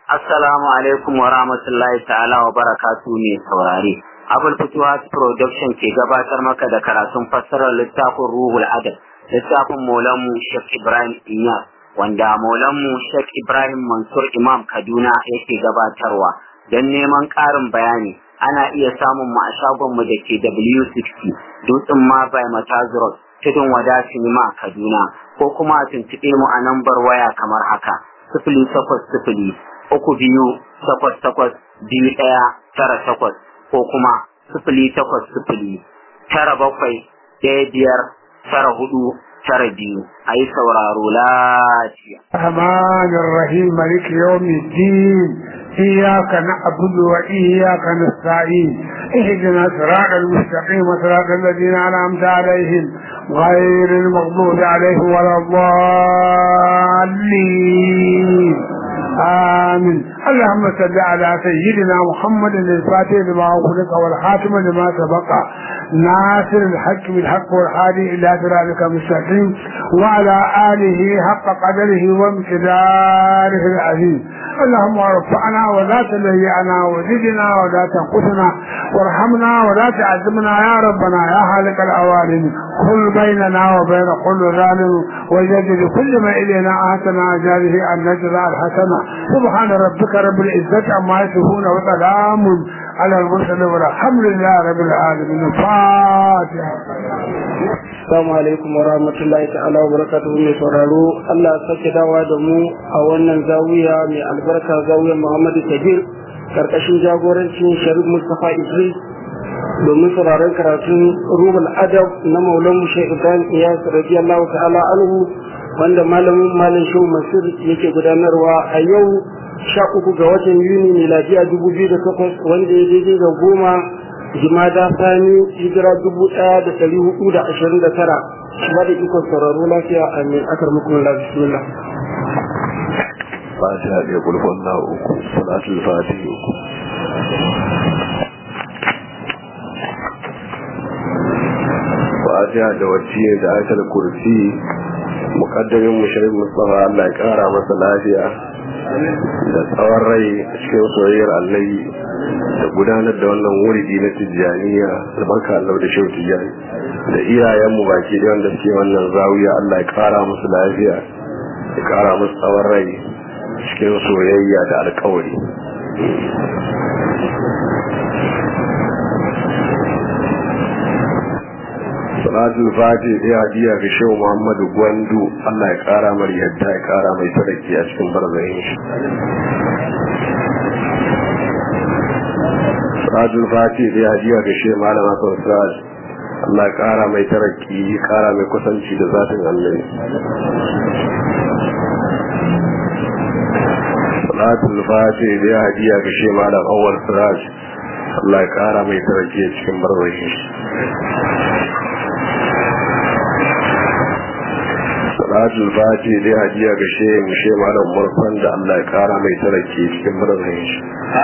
Assalamu alaikum wa rahmatullahi ta'ala wa barakatu ne saurare. Abul Futuhat Production ke gabatar maka da karatun fassarar littafin Ruhul Adab, littafin Maulanmu Sheikh Ibrahim Inyas, wanda Maulanmu Sheikh Ibrahim Mansur Imam Kaduna yake gabatarwa. Don neman ƙarin bayani, ana iya samun mu a shagonmu da ke W60, Dutsen Ma by Matazurot, Tudun Wada Sinima Kaduna, ko kuma a tuntuɓe mu a nambar waya kamar haka, sifili takwas sifili, uku biyu takwas takwas biyu ɗaya tara takwas ko kuma sifili takwas sifili tara bakwai ɗaya biyar tara hudu tara biyu a yi sauraro lafiya. الرحمن الرحيم مالك يوم الدين إياك نعبد وإياك نستعين اهدنا صراط المستقيم صراط الذين أنعمت عليهم غير المغضوب عليهم ولا الضالين آمين اللهم صل على سيدنا محمد الفاتح لما أغلق والخاتم لما سبق ناصر الحق بالحق والهادي إلى صراطك المستقيم وعلى آله حق قدره وامتداره العظيم اللهم ارفعنا ولا تليعنا وزدنا ولا تنقصنا وارحمنا ولا تعذبنا يا ربنا يا خالق الأوالين كل بيننا وبين كل ظالم وجد كل ما إلينا آتنا أجاله أن نجزى الحسنة سبحان ربك رب العزة عما يصفون وسلام على المرسلين والحمد لله رب العالمين الفاتحة Assalamu alaikum wa rahmatullahi ta'ala wa barakatuhu mai sauraro Allah sake dawa da mu a wannan zawiya mai albarka zawiyar Muhammadu Kabir karkashin jagorancin Sharif Mustapha Idris domin sauraron karatun Rubul Adab na Maulan Mushe Ibrahim Iyas radiyallahu ta'ala anhu wanda malamin malam Shehu Masir yake gudanarwa a yau sha uku ga watan Yuni miladiya dubu biyu da takwas wanda ya daidai da goma jimada sani hijira dubu ɗaya da ɗari hudu da ashirin da tara ba da ikon sauraro lafiya a mai akar muku na bismillah fatiha da kulfon na uku salatul fatiha uku fatiha da wacce da ayatul kursi mukaddamin mushirin mustafa Allah ya kara masa lafiya da tsawon rai cikin soyayyar allahi da gudanar da wannan wuridi na tijjaniya da barka Allah da shehu tijjani da iyayenmu baki da wanda suke wannan zawiya Allah ya kara musu lafiya ya kara musu tsawon rai cikin soyayya da alkawari salatul fati sai hadiya ga shehu muhammadu gwandu Allah ya kara mar yadda ya kara mai sadaki a cikin barzayin shi salatul fati sai hadiya ga shehu malama sosai Allah ya kara mai taraki kara mai kusanci da zatin annabi salatul fati sai hadiya ga shehu malam awwal siraj Allah ya kara mai taraki a cikin barzayin shi salatul fati dai hadiya ga shehin she malam murfan da Allah ya kara mai tarake cikin murnan shi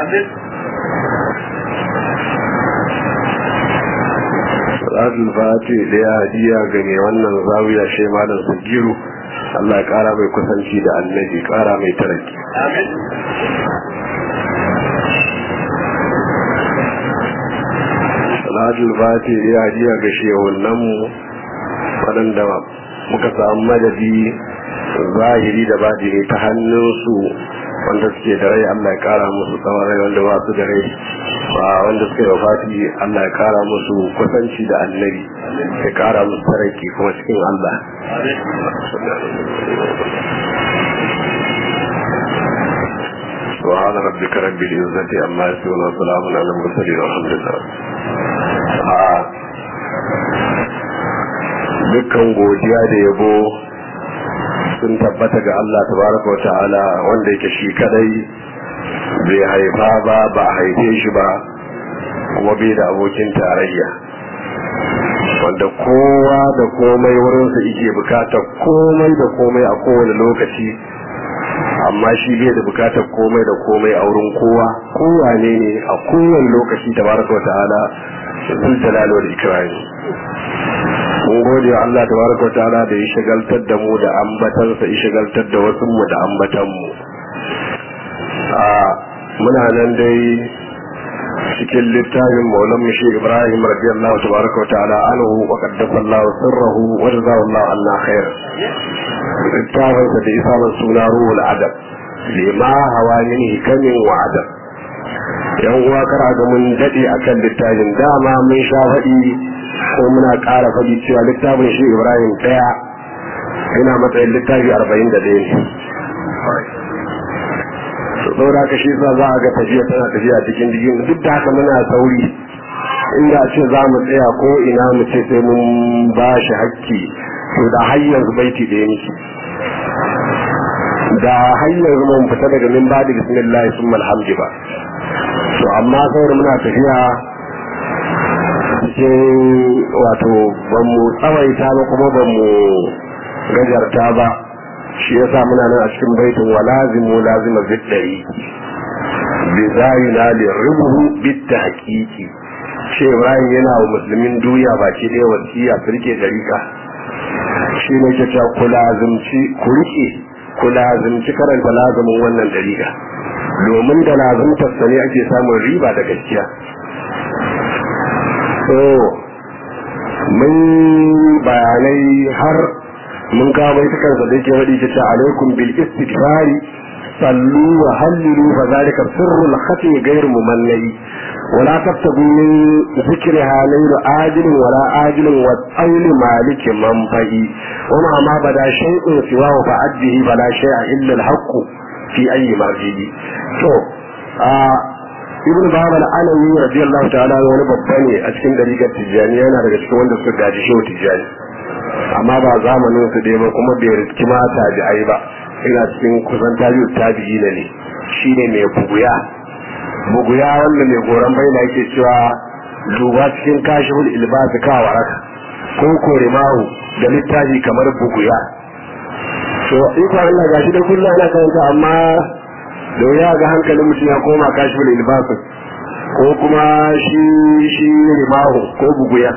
salatul fati dai hadiya ga mai wannan zawiya she malam sagiru Allah ya kara mai kusanci da annabi kara mai tarake salatul fati dai hadiya ga shehunan mu waɗanda muka samu madadi zahiri da badini ta hannunsu wanda suke da rai Allah ya kara musu tsawon rai wanda ba su da rai ba wanda suke da fati Allah ya kara musu kusanci da annabi ya kara musu taraki kuma cikin Allah سبحان ربك رب العزة عما يصفون وسلام على المرسلين والحمد لله dukkan godiya da yabo sun tabbata ga Allah tabaraka wa ta'ala wanda yake shi kadai bai haifa ba ba a haife shi ba kuma bai da abokin tarayya wanda kowa da komai wurinsa yake bukatar komai da komai a kowane lokaci amma shi bai da bukatar komai da komai a wurin kowa kowane ne a kowane lokaci tabaraka wa ta'ala zul jalal wal ikrami mun gode wa Allah tabaraka ta'ala da ya shagaltar da mu da ambatansa ya shagaltar da wasu mu da ambatan mu a muna nan dai cikin littafin maulan mushi ibrahim radiyallahu tabaraka wa ta'ala anhu wa qaddasa Allah sirrahu wa jazahu Allah anna khair littafin da isa man suna ruhul adab lima hawa min hikamin wa adab yan uwa kara ga mun dade akan littafin dama mun sha faɗi ko muna ƙara faɗi cewa littafin shi ibrahim ɗaya yana matsayin littafi arba'in da ɗaya ne saboda haka shi sa za a ga tafiya tana tafiya cikin digin duk da haka muna sauri inda ce za mu tsaya ko ina mu ce sai mun ba shi hakki to da har yanzu baiti ɗaya miki da har yanzu mun fita daga min ba da bismillah sun malhamdi ba to amma saboda muna tafiya cikin wato ban mu tsawaita ba kuma ban mu gajarta ba shi yasa muna nan a cikin baitin wa lazimu lazima biddari bi zayina li rubuhu bitta haqiqi ce Ibrahim yana wa musulmin duniya baki ɗaya wasiya su rike dariƙa shi ne ke cewa ku lazimci ku rike ku lazimci karanta lazumin wannan dariƙa domin da lazimtar sa ne ake samun riba da gaskiya so mun bayanai har mun kawo baitukansa da yake faɗi ta alaikum bil istighfari sallu wa hallilu fa zalika sirrul khatmi ghayr mumannai ولا تبتغوا من ذكرها ليل آجل ولا آجل والطول مالك منفهي ومع ما بدا شيء سواه فأده فلا شيء إلا الحق في أي مرجع تو آه ibn babal alawi radiyallahu ta'ala wani babba ne a cikin dariƙar tijjani yana daga cikin wanda suka gaji shehu tijjani amma ba zamanin su dai ba kuma bai riski ma tabi'ai ba ina cikin kusan tabi'u tabi'i ne shine mai buguya buguya wanda mai goron baina yake cewa duba cikin kashiful ilbas ka waraka ko kore mahu da littafi kamar buguya to iko Allah gashi da kullum ana karanta amma da wuya ga hankalin mutum ya koma kashiful ilbas ko kuma shi shi rimahu ko buguya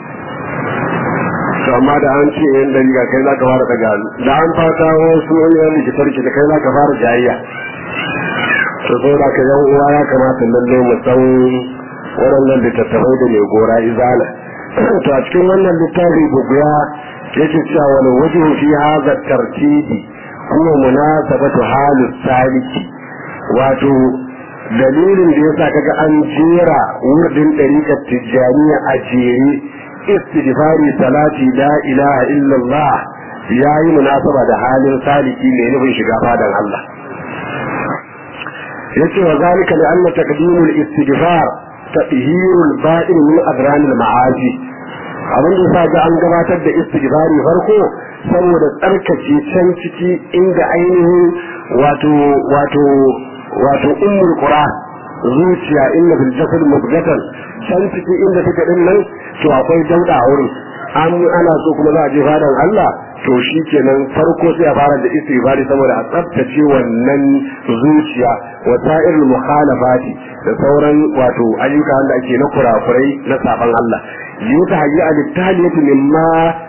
to amma da an ce yan dariga kai za ka fara daga hannu da an fata wasu wani yan likitar ki da kai za ka fara jayayya to so da ka yan uwa ya kamata lalle mu san waɗannan littattafai da mai gora izala to a cikin wannan littafi buguya yake cewa wani wajen fi haza tartibi kuma munasabatu halu saliki wato dalilin da yasa kaga an jera wurdin ɗariƙar tijjaniya a jere istighfari salati la ilaha illallah yayi munasaba da halin saliki mai nufin shiga fadan Allah yace wa zalika li anna taqdimul istighfar tahyirul ba'in min adran al ma'asi abin da sa ga an gabatar da istighfari farko saboda tsarkace can ciki inda ainihin wato wato wato ummul qura zuciya inna fil jasad mubghatan can ciki inda take din nan to akwai dauda a wurin an ana so kuma za a je fadan Allah to shi kenan farko sai a fara da istighfari saboda a tsaftace wannan zuciya wa sa'irul mukhalafati da sauran wato ayyuka wanda ake na kurakurai na saban Allah yuta hayya al-taliyatu mimma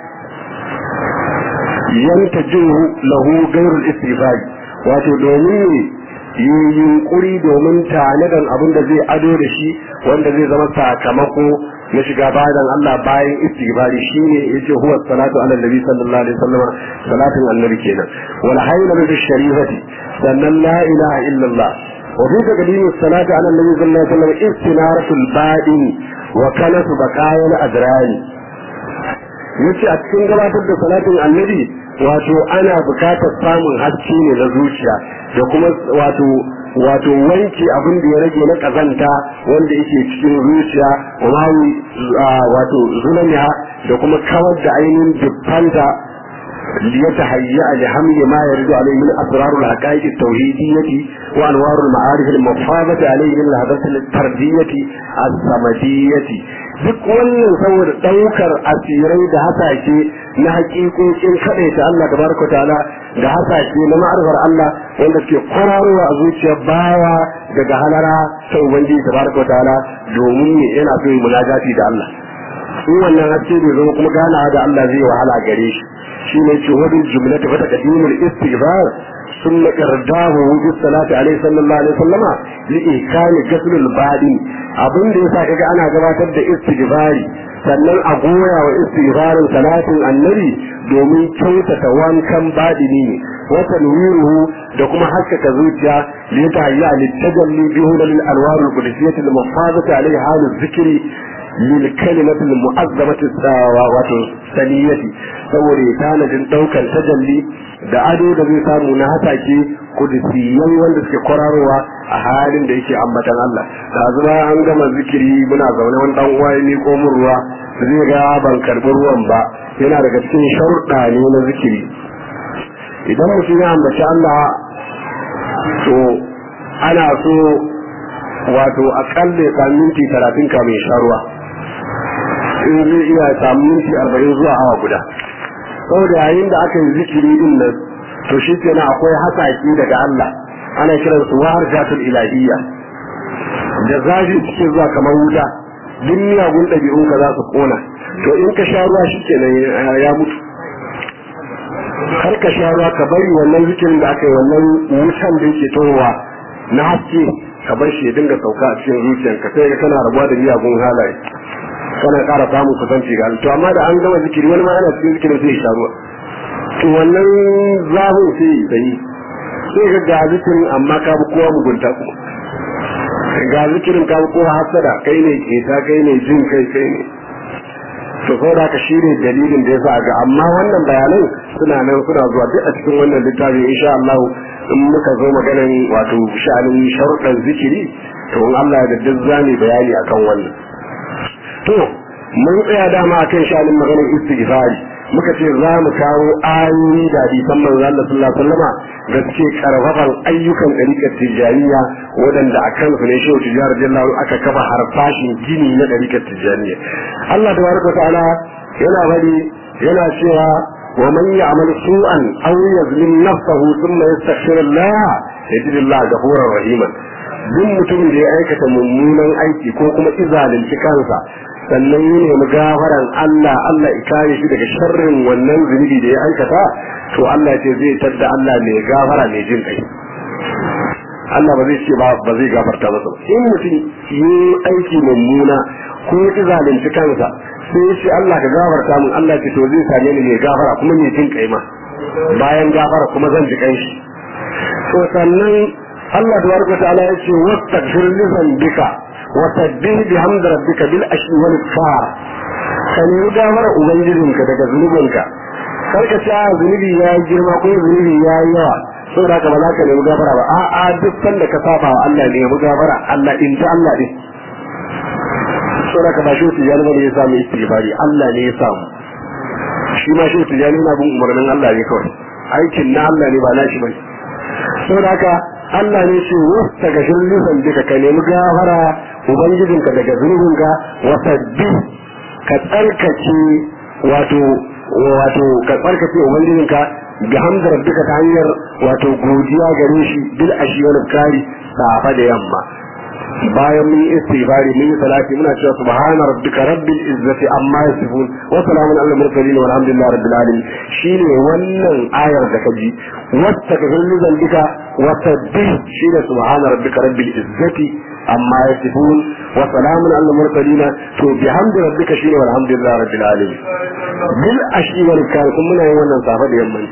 yantajihu lahu ghairul istighfari wato domin yi yunkuri domin tanadan abin da zai ado da shi wanda zai zama sakamako na shiga bayan Allah bayan istighfari shine yace huwa salatu ala nabi sallallahu alaihi wasallam salatin annabi kenan wal hayla bi sharifati sannan la ilaha illa Allah wa bi taqdim salati ala nabi sallallahu alaihi wasallam istinaratul badin wa kanatu baqayal adrani yace a cikin gabatar da salatin annabi wato ana bukatar samun haske ne na zuciya da kuma wato wato wanke abin da ya rage na kazanta wanda yake cikin zuciya wa wato zulamiya da kuma kawar da ainihin dubbanta ليتهيأ لحمل ما يرد عليه من أسرار الحقائق التوحيدية وأنوار المعارف المفاضة عليه من الهدف الفردية الصمدية duk wannan saboda ɗaukar asirai da hasashe na hakikokin kaɗai ta Allah tabaraka ta'ala da hasashe na ma'arifar Allah wanda ke kwararowa a zuciyar bawa daga halara ta ubangiji tabaraka ta'ala domin ne yana so yi munajati da Allah in wannan haske bai zama kuma ganawa da Allah zai wahala gare shi shine ce wani jumlatu fa taqdimul istighfar ثم إرداه بالصلاة عليه صلى الله عليه وسلم لإيكان غسل البادي abin da yasa kaga ana gabatar da istighfari sannan a goya wa istighfarin salatin annabi domin kyautata wankan badini ne wa tanwiruhu da kuma haskaka zuciya li tahayya li tajalli bi hulal alwar al qudsiyah al muhafazati alayha hal dhikri lil kalimati al mu'azzamati wato saniyati saboda tanadin daukar tajalli da ado da zai samu na hatake kudisiyan wanda suke kwararowa a halin da yake ambatan Allah da zuwa an gama zikiri muna zaune wani dan uwa ne ko mun ruwa zai ga ban karbi ruwan ba yana daga cikin sharuɗa ne na zikiri idan mutum ya ambaci Allah to ana so wato akalla ya sami minti talatin kamin sha ruwa in zai iya samu minti arba'in zuwa awa guda saboda yayin da aka yi zikiri din nan to shi kenan akwai hasaki daga Allah ana kiran su wahar jatul ilahiyya da zafi suke zuwa kamar wuta duk miyagun ɗabi'un ka za su kona to in ka sha ruwa shi kenan ya mutu kar ka sha ruwa ka bari wannan zikirin da aka yi wannan wutan da yake towa na haske ka bar shi ya dinga sauka a cikin zuciyarka sai ka kana rabuwa da miyagun halaye kana ƙara samun kusanci ga to amma da an gama zikiri wani ma ana cikin zikirin sai ya sha ruwa to wannan zafin sai sai sai ga ga zikirin amma ka bi kowa mugunta ku ga zikirin ka bi kowa hasada kai ne keta kai ne jin kai kai ne to ko da ka shine dalilin da yasa ga amma wannan bayanan suna nan suna zuwa duk a cikin wannan littafi insha Allah in muka zo maganan wato sha'anin sharuɗan zikiri to in Allah ya duk zani bayani akan wannan to mun tsaya dama akan sha'anin maganar istighfari muka ce za mu kawo ayoyi da hadisan manzo Allah sallallahu alaihi wasallama da suke karfafan ayyukan ɗariƙar tijjaniya waɗanda a kan su ne shehu tijjani radiyallahu aka kafa harfashin gini na ɗariƙar tijjaniya Allah tabaraka ta'ala yana bari yana cewa wa man ya'mal su'an aw yazlim nafsahu thumma yastaghfir Allah yajid Allah ghafurur rahima duk mutumin da ya aikata mummunan aiki ko kuma izalunci kansa sannan yi nemi gafaran Allah Allah ya kare shi daga sharrin wannan zunubi da ya aikata to Allah ce zai tadda Allah mai gafara mai jin kai Allah ba zai ce ba ba zai gafarta masa ba in mutum yi aiki mummuna ko ya zalunci kansa sai ya ce Allah ka gafarta mun Allah ce to zai same ni mai gafara kuma mai jin kai ma bayan gafara kuma zan ji kai shi to sannan Allah tabaraka ta'ala ya ce wastaghfir li dhanbika وسبح بحمد ربك بالعشي والإبكار kan yi gafara ubangijinka daga zunubinka kar ka sha zunubi ya yi girma ko zunubi ya yi yawa sau da ba za ka nemi gafara ba a'a duk sanda ka saba wa Allah ne nemi gafara Allah in ji Allah ne sau da ka ba shi tijani ba ne ya samu istighfari Allah ne ya samu shi ma shi tijani na bin umarnin Allah ne kawai aikin na Allah ne ba na shi bane sau da haka Allah ne ce wasta ga shirlisan duka ka nemi gafara ubangijinka daga zunubinka wasabbi ka tsarkace wato wato ka tsarkace ubangijinka bi hamdar duka ta hanyar wato godiya gare shi bil ashiyar kari safa da yamma bayan mun yi istighfari mun yi salati muna cewa subhana rabbika rabbil izzati amma yasifun wa salamun alal mursalin walhamdulillahi rabbil alamin shine wannan ayar da kaji wasta ka hillu zalika wa sabbih shine subhana rabbika rabbil izzati amma yasifun wa salamun alal mursalin to bihamdi rabbika shine walhamdulillahi rabbil alamin bil ashi wal kan kun muna yin wannan safa da yamma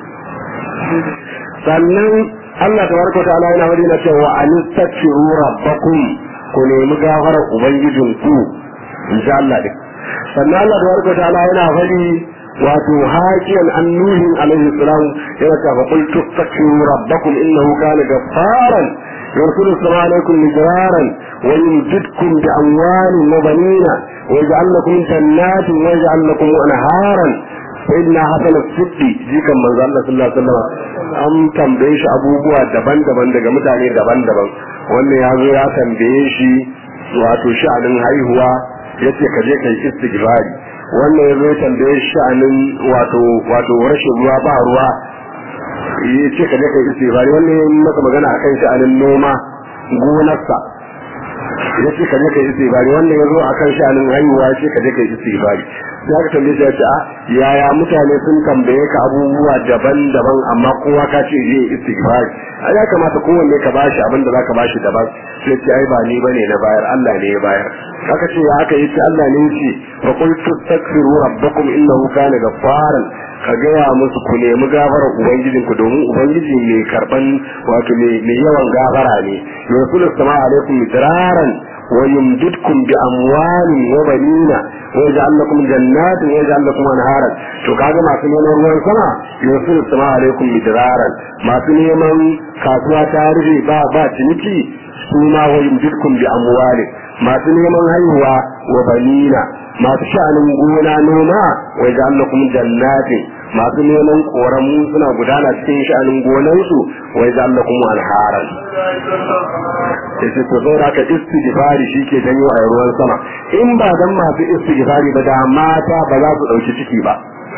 sannan Allah tabaraka ta'ala yana wani na cewa anistaghfiru rabbakum ku nemi gafarar ubangijinku insha Allah din sannan Allah tabaraka ta'ala yana fadi wato hakiyan annuhin alaihi salam yana cewa fa qul tastaghfiru rabbakum innahu kana ghaffaran يرسل السماء عليكم مدرارا ويمددكم بأموال وبنين ويجعل لكم جنات ويجعل لكم أنهارا sayyidina hasan as-siddi jikan manzo Allah sallallahu alaihi wasallam an tambaye shi abubuwa daban-daban daga mutane daban-daban wannan ya zo ya tambaye shi wato sha'anin haihuwa yace ka je kai istighfari wannan ya zo ya tambaye shi sha'anin wato wato rashin ruwa ba ruwa yace ka je kai istighfari wannan ya maka magana akan sha'anin noma gonarsa ya ce ka je ka yi istighfari wannan ya zo a kan sha'anin haihuwa ya ce ka je ka yi istighfari sai aka tambaye shi ya ce a yaya mutane sun tambaye ka abubuwa daban-daban amma kowa ka ce zai yi istighfari a ya kamata kowanne ka bashi abin da zaka bashi daban sai ce ai ba ni bane na bayar Allah ne ya bayar aka ce ya aka yi ce Allah ne ya ce fa qul tastaghfiru rabbakum innahu kana ghaffaran ka gaya musu ku nemi gafarar ubangijinku domin ubangiji mai karban wato mai yawan gafara ne yusulu sama alaikum midraran wa yumdidkum bi amwalin wa banina wa yaj'al lakum jannatin wa yaj'al lakum anharan to kaga masu neman ruwan sama yusulu sama alaikum midraran masu neman kasuwa ta rufe ba ba ciniki su ma wa yumdidkum bi amwalin masu neman haihuwa wa banina masu sha'anin gona noma wai ga Allah kuma jannatin masu neman koramu suna gudana cikin sha'anin gonansu wai ga Allah kuma alharan yace to zo ka istighfari shike janyo a ruwan sama in ba dan masu istighfari ba da mata ba za su dauki ciki ba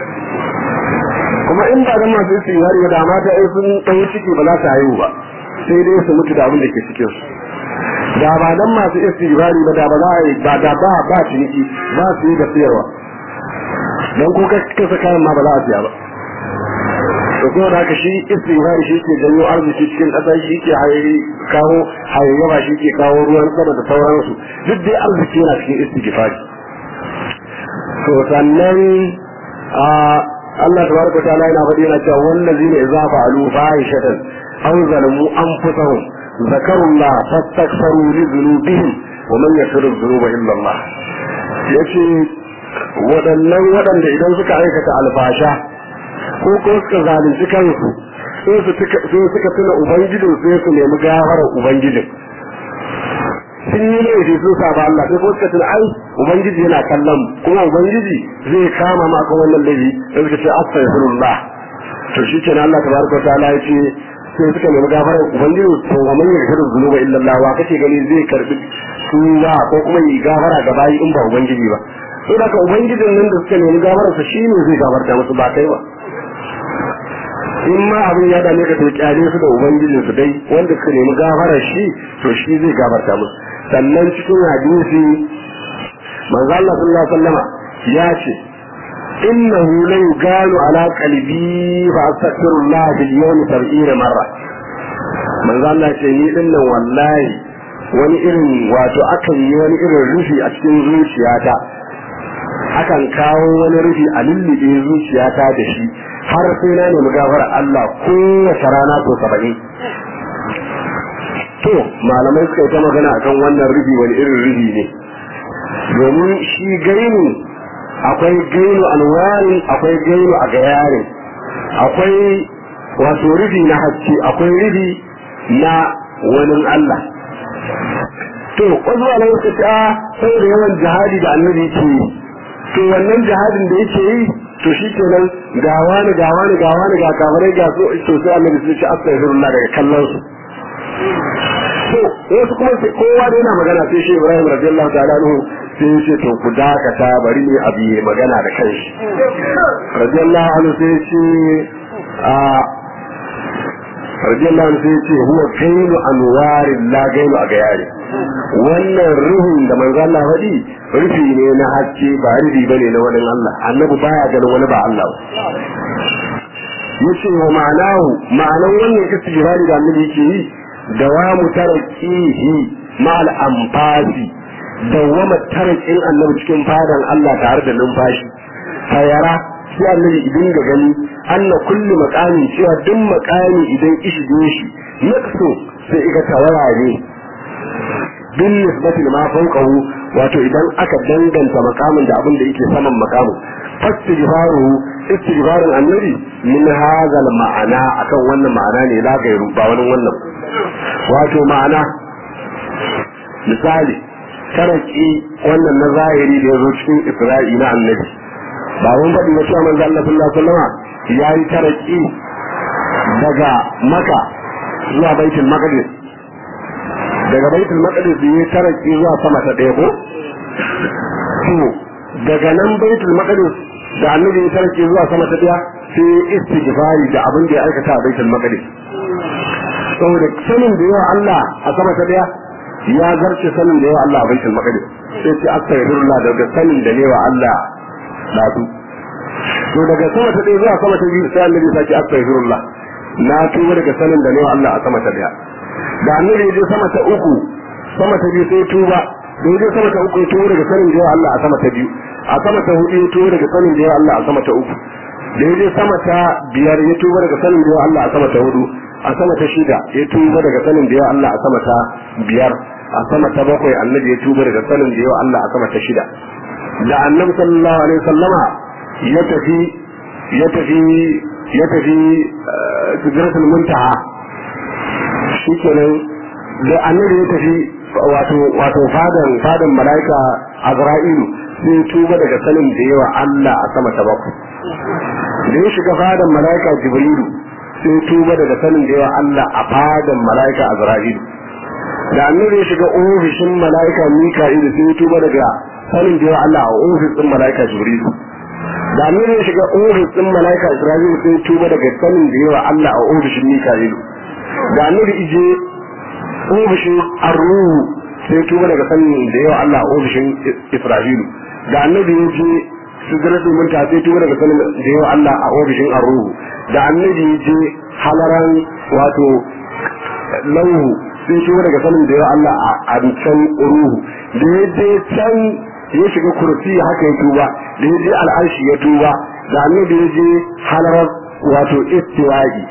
kuma in ba dan masu istighfari ba da mata ai sun dauki ciki ba za su haihu ba sai dai su mutu da abin da ke cikin su da ba dan masu istighfari ba da ba za a yi ba da ba ba ciniki ba su yi da siyarwa dan ko ka kasa kayan ma ba za a siya ba to kuma da haka shi istighfari shi ke janyo arziki cikin ƙasa shi ke kawo hayayyaba shi ke kawo ruwan sama da sauransu duk dai arziki yana cikin istighfari to sannan a Allah tabaraka ta'ala yana faɗi yana cewa wallazina idza fa'alu fahishatan aw zalamu anfusahum ذكروا الله فاستغفروا لذنوبهم ومن يغفر الذنوب الا الله yace waɗannan waɗanda idan suka aikata alfasha ko ko suka zalunci kansu sai suka tuna ubangijin sai su nemi gafarar ubangijin sun yi laifi sun saba Allah sai ko suka tuna ai ubangiji yana kallon kuma ubangiji zai kama ma kan wannan laifi sai suka ce astaghfirullah to shi kenan Allah tabaraka wa ta'ala ya ce sai suka nemi gafarar ubangiji to wa man yaghfiru dhunuba illa Allah wa kace gani zai karbi suwa ko kuma yi gafara ga bayi in ba ubangiji ba sai da ubangijin nan da suka nemi gafarar sa shine zai gafarta musu ba kai ba in ma abin ya dame ka to kyale su da ubangijin su dai wanda suka nemi gafarar shi to shi zai gafarta musu sannan cikin hadisi manzo Allah sallallahu alaihi wasallama ya ce إنه لا يقال على قلبي فأستغفر الله في اليوم سبعين مرة من ذا الله شيء إن والله wani irin wato akan yi wani irin rufi a cikin zuciyata akan kawo wani rufi a lullube zuciyata da shi har sai na nemi gafara Allah kowace rana to saba'in to malamai suka yi ta magana akan wannan rufi wani irin rufi ne domin shi gaini akwai gainu alwari akwai gainu a gayare akwai wato rufi na haske akwai rufi na wani Allah to wasu ala suka ce a saboda yawan jihadi da annabi ke yi to wannan jihadin da yake yi to shi kenan ga wani ga wani ga wani ga kamarai ga so to sai annabi sun ce astaghfirullah daga kallon su to wasu kuma kowa da yana magana sai shi Ibrahim radiyallahu ta'ala anhu sai ya ce to ku dakata bari ne abu ya magana da kanshi radiyallahu anhu sai ya ce a radiyallahu anhu sai ya ce huwa gailu anwarin la gailu a gayari wannan ruhun da manzo Allah faɗi rufi ne na haske ba rufi bane na wani Allah annabi baya ganin wani ba Allah yace wa ma'anahu ma'anan wannan istighfari da annabi yake yi dawamu tarakihi ma'al anfasi dawama tarakin annabi cikin fadan Allah tare da numfashi fayara sai annabi idan ga gani anna kulli maqami cewa duk maqami idan ishige shi yakso sai iga tawara ne bin nisbati ma fawqahu wato idan aka danganta makamin da abin da yake saman makamin fastighfaru istighfarun annabi min hadha ma'ana akan wannan ma'ana ne la gairu ba wani wannan wato ma'ana misali taraki wannan na zahiri da ya zo cikin isra'i na annabi ba mun faɗi na cewa manzo Allah sallallahu alaihi wasallam ya yi taraki daga maka zuwa baitul maqdis daga baitul maqdis ya taraki zuwa sama ta ɗaya ko to daga nan baitul maqdis da annabi ya taraki zuwa sama ta ɗaya sai istighfari da abin da ya aikata a baitul maqdis saboda sanin da yawa Allah a sama ta ɗaya ya zarce sanin da yawa Allah a baitul maqdis sai ce astaghfirullah daga sanin da ne wa Allah dadu to daga sama ta ɗaya zuwa sama ta biyu sai annabi ya ce astaghfirullah na tuba daga sanin da ne wa Allah a sama ta daya da annabi ya je sama ta uku sama ta biyu sai tuba da ya je sama ta uku ya tuba daga sanin da yawa Allah a sama ta biyu a sama ta hudu ya tuba daga sanin da yawa Allah a sama ta uku da ya je sama ta biyar ya tuba daga sanin da yawa Allah a sama ta hudu a sama ta shida ya tuba daga sanin da yawa Allah a sama ta biyar a sama ta bakwai annabi ya tuba daga sanin da yawa Allah a sama ta shida da annabi sallallahu alaihi wasallama ya tafi ya tafi ya tafi sidratul muntaha shikenan da annabi ya tafi wato wato fadan fadan malaika azra'ilu sai tuba daga sanin da yawa Allah a sama ta bakwai da ya shiga fadan malaika jibrilu sai tuba daga sanin da yawa Allah a fadan malaika azra'ilu da annabi ya shiga ofishin malaika mika'ilu sai tuba daga sanin da yawa Allah a ofis din malaika jibrilu da annabi ya shiga ofis din malaika isra'ilu sai tuba daga sanin da yawa Allah a ofishin mika'ilu da annabi ije ofishin arruhu sai tuba daga sanin da yawa Allah a ofishin isra'ilu da annabi ya je sidratul munta sai tuba daga sanin da yawa Allah a ofishin arruhu da annabi ya je halaran wato lauhu sai tuba daga sanin da yawa Allah a can ruhu da ya je can ya shiga kursi haka ya tuba da ya je al'arshi ya tuba da annabi ya je halarar wato istiwa'i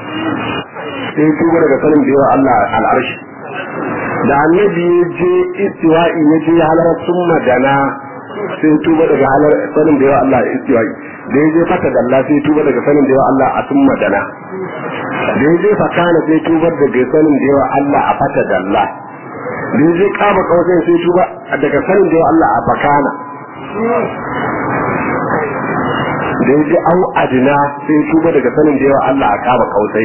sai tuba daga sanin da yawa Allah al'arshi da annabi ya je istiwa'i ya je halarar summa dana sai tuba daga halar sanin da yawa Allah istiwa'i da ya je fata dalla sai tuba daga sanin da yawa Allah a summa dana da ya je fakana sai tuba daga sanin da yawa Allah a fata dalla da ya je kaba kawai sai tuba daga sanin da yawa Allah a fakana da ya je au adina sai tuba daga sanin da yawa Allah a kaba kausai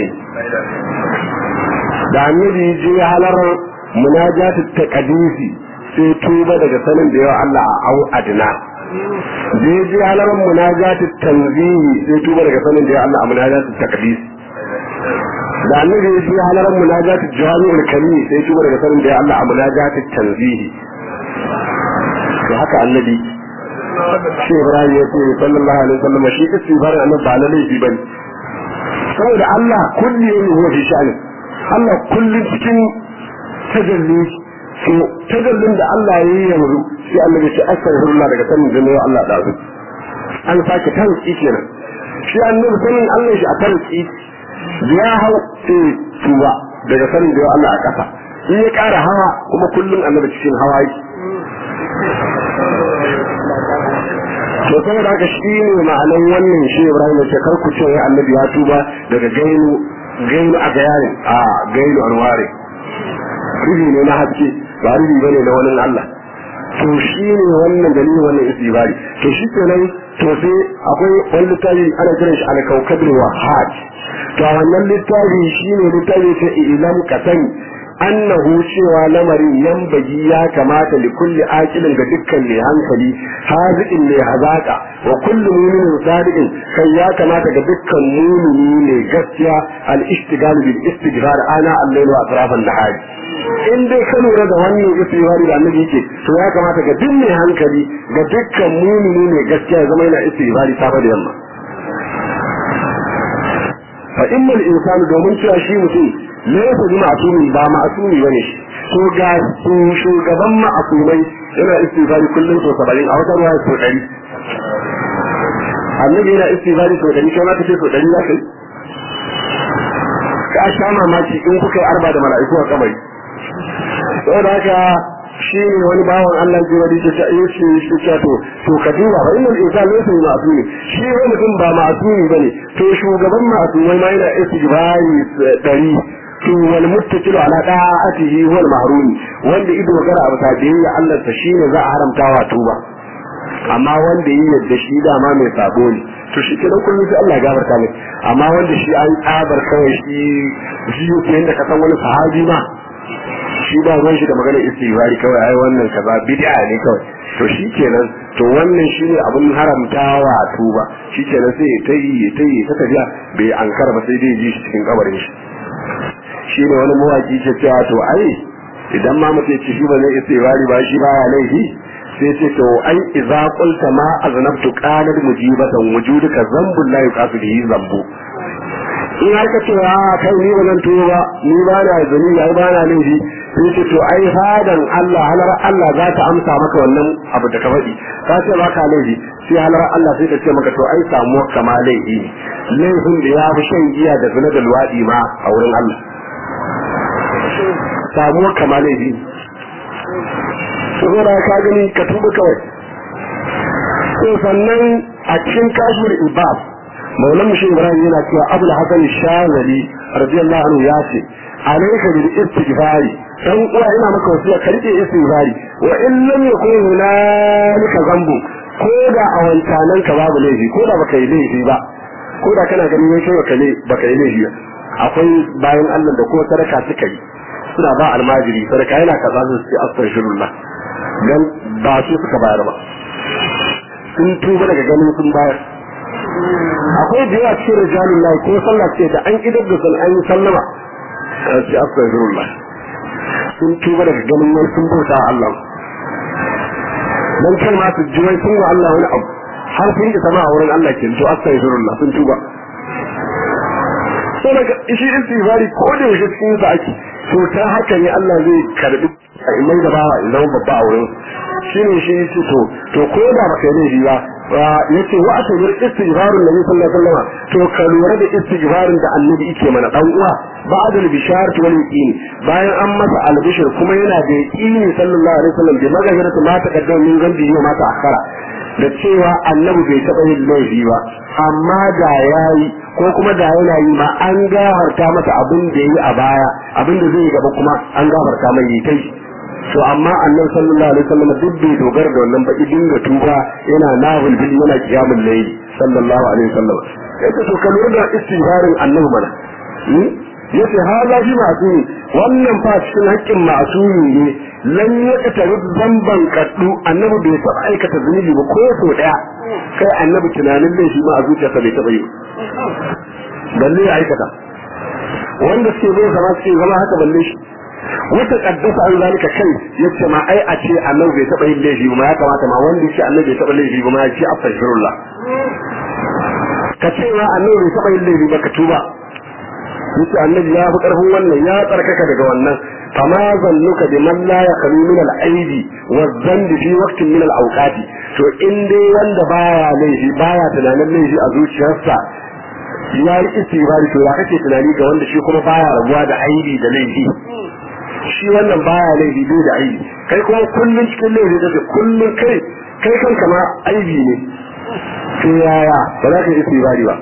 da annabi je halar munajatu taqdisi sai tuba daga sanin da yawa Allah a au adina da ya je halar munajatu tanzihi sai tuba daga sanin da yawa Allah a munajatu taqdisi da annabi ya je halar munajatu jami'ul kalimi sai tuba daga sanin da yawa Allah a munajatu tanzihi to haka annabi shi Ibrahim ya ce sallallahu alaihi wasallam shi istighfarin annabi ba na laifi bane saboda Allah kulli ne huwa fi sha'ani Allah kullum cikin tajalli to tajallin da Allah ya yi yanzu sai Allah ya ce astaghfirullah daga sanin da yau Allah da su an sake tarki kenan shi annabi sanin Allah shi a tarki ya hau sai tuba daga sanin da yau Allah a kafa in ya ƙara hawa kuma kullum annabi cikin hawa yake to saboda haka shi ne ma'anan wannan shi Ibrahim ya ce kar ku ce ya annabi ya tuba daga gainu gainu a gayarin a gainu anware rubi ne na haske ba rubi bane na wani Allah to shi ne wannan dalilin wannan istibari to shi kenan to sai akwai wani littafi ana kiran shi al-kawkabul wahhad to a wannan littafi shine littafi ta ilam kasani annahu cewa lamarin yambagi ya kamata li kulli aqilin ga dukkan mai hankali haziqin mai hazaka wa kullu mu'minin sadiqin kai ya kamata ga dukkan mu'mini ne gaskiya al ishtigal bil istighfar ana al-layl wa atraf an-nahar in dai ka lura da wannan istighfar da annabi yake to ya kamata ga duk mai hankali ga dukkan mu'mini ne gaskiya ya zama yana istighfar safa da yamma fa imma al-insanu domin cewa shi mutum laysa bi ma'sumi ba ma'sumi bane shi to ga shugaban ma'sumai yana istighfari kullum so 70 a wata ruwa so 100 annabi yana istighfari so 100 kai ma kace so 100 za kai ka sha mamaki in kuka yi arba da mala'iku a kamari saboda haka shi ne wani bawan Allah ji wani ta yi shi shi ta to to ka duba fa innal insan laysa bi ma'sumi shi wani mutum ba ma'sumi bane to shugaban ma'sumai ma yana istighfari dari to wal muttakilu ala da'atihi wal mahrumi wanda ido gara abu ta biyayya Allah ta shine za a haramta wa tuba amma wanda yi yadda shi dama mai sabo ne to shi kenan kullum sai Allah ya gafarta mai amma wanda shi an tsabar kawai shi shi yake yanda ka san wani sahabi ma shi ba ruwan shi da magana istighfari kawai ai wannan kaza bid'a ne kawai to shi kenan to wannan shine abun haramtawa tuba shi kenan sai ya tayi ya tayi ta tafiya bai ankara ba sai dai ji shi cikin kabarin shi shi ne wani mawaki ke cewa to ai idan ma mutum ya ce shi ba zai istighfari ba shi baya laifi sai ce to ai idza qulta ma aznabtu qalat mujibatan wujuduka zambun la yuqasu bihi zambu in har ka ce a kai ni ba zan tuba ba ni ba na zani ai ba na laifi sai ce to ai fadan Allah halar Allah za ta amsa maka wannan abu da ka faɗi ka ce ba ka laifi sai halar Allah sai ta ce maka to ai samuwa kama laifi ne laifin da ya fi shan giya da zina da luwaɗi ma a wurin Allah samuwa kama laifi saboda ka gani ka tuba kawai to sannan a cikin kashmir ibad maulan mushin ibrahim yana cewa abul hasan shazali radiyallahu anhu ya ce alayka bil istighfari dan uwa ina maka wasiya ka rike istighfari wa in lam yakun hunalika zambu ko da a wancanan ka babu laifi ko da baka yi laifi ba ko da kana ganin wai kai baka ne baka yi laifi ba akwai bayan Allah da ko sadaka suka yi suna ba almajiri sadaka yana kaza su ce astaghfirullah dan ba su suka bayar ba sun tuba daga ganin sun bayar akwai da yawa cikin rijalun lahi ko sallah ce da an idar da sun an yi sallama sai astaghfirullah sun tuba daga ganin wani sun bauta Allah dan kai ma su ji wai sun wa Allah wani abu har sun ji sama a wurin Allah ke to astaghfirullah sun tuba sai daga shi istighfari ko da yake cikin sa ake to ta haka ne Allah zai karbi mai da bawa in zama babba a wurin shi ne shi yace to to ko da baka yi laifi ba yace wa asabir istighfarun nabi sallallahu alaihi wasallam to ka lura da istighfarin da annabi yake mana dan uwa ba'dul bisharat wal yaqin bayan an masa albishir kuma yana da yaqini sallallahu alaihi wasallam bi magajiratu ma taqaddama min gambi yau ma ta'akhara da cewa annabi bai taɓa yin laifi ba amma da yayi ko kuma da yana yi ma an gafarta masa abin da yayi a baya abin da zai yi gaba kuma an gafarta mai yi kai to amma annabi sallallahu alaihi wasallam duk bai dogara da wannan baki dinga tuba yana nahul bil yana qiyamul layl sallallahu alaihi wasallam yace to ka lura da istighfarin annabi mana yace hala shi masumi wannan fa cikin haƙƙin masumi ne lan ya zamban kaddu annabi bai taɓa aikata zunubi ba ko so daya kai annabi tunanin laifi ma a zuciyarsa bai taɓa yi balle ya aikata wanda suke zai zama suke zama haka balle shi wata kaddasa an zalika kai yace ma ai a ce annabi bai taba yin laifi ba ya kamata ma wanda yace annabi bai taba laifi ba ma ya ce astaghfirullah ka ce ma annabi bai taba yin laifi ba ka tuba yace annabi ya fi karfin wannan ya tsarkaka daga wannan fama zannuka bi man la yaqulu min al-aidi wa dhanbi fi waqtin min al-awqati to in dai wanda baya laifi baya tunanin laifi a zuciyarsa ya yi istighfari to ya kake tunani ga wanda shi kuma baya rabuwa da aibi da laifi shi wannan baya laifi bai da aibi kai kuma kullun cikin laifi kake kullun kai kai kanka ma aibi ne to yaya ba za ka yi istighfari ba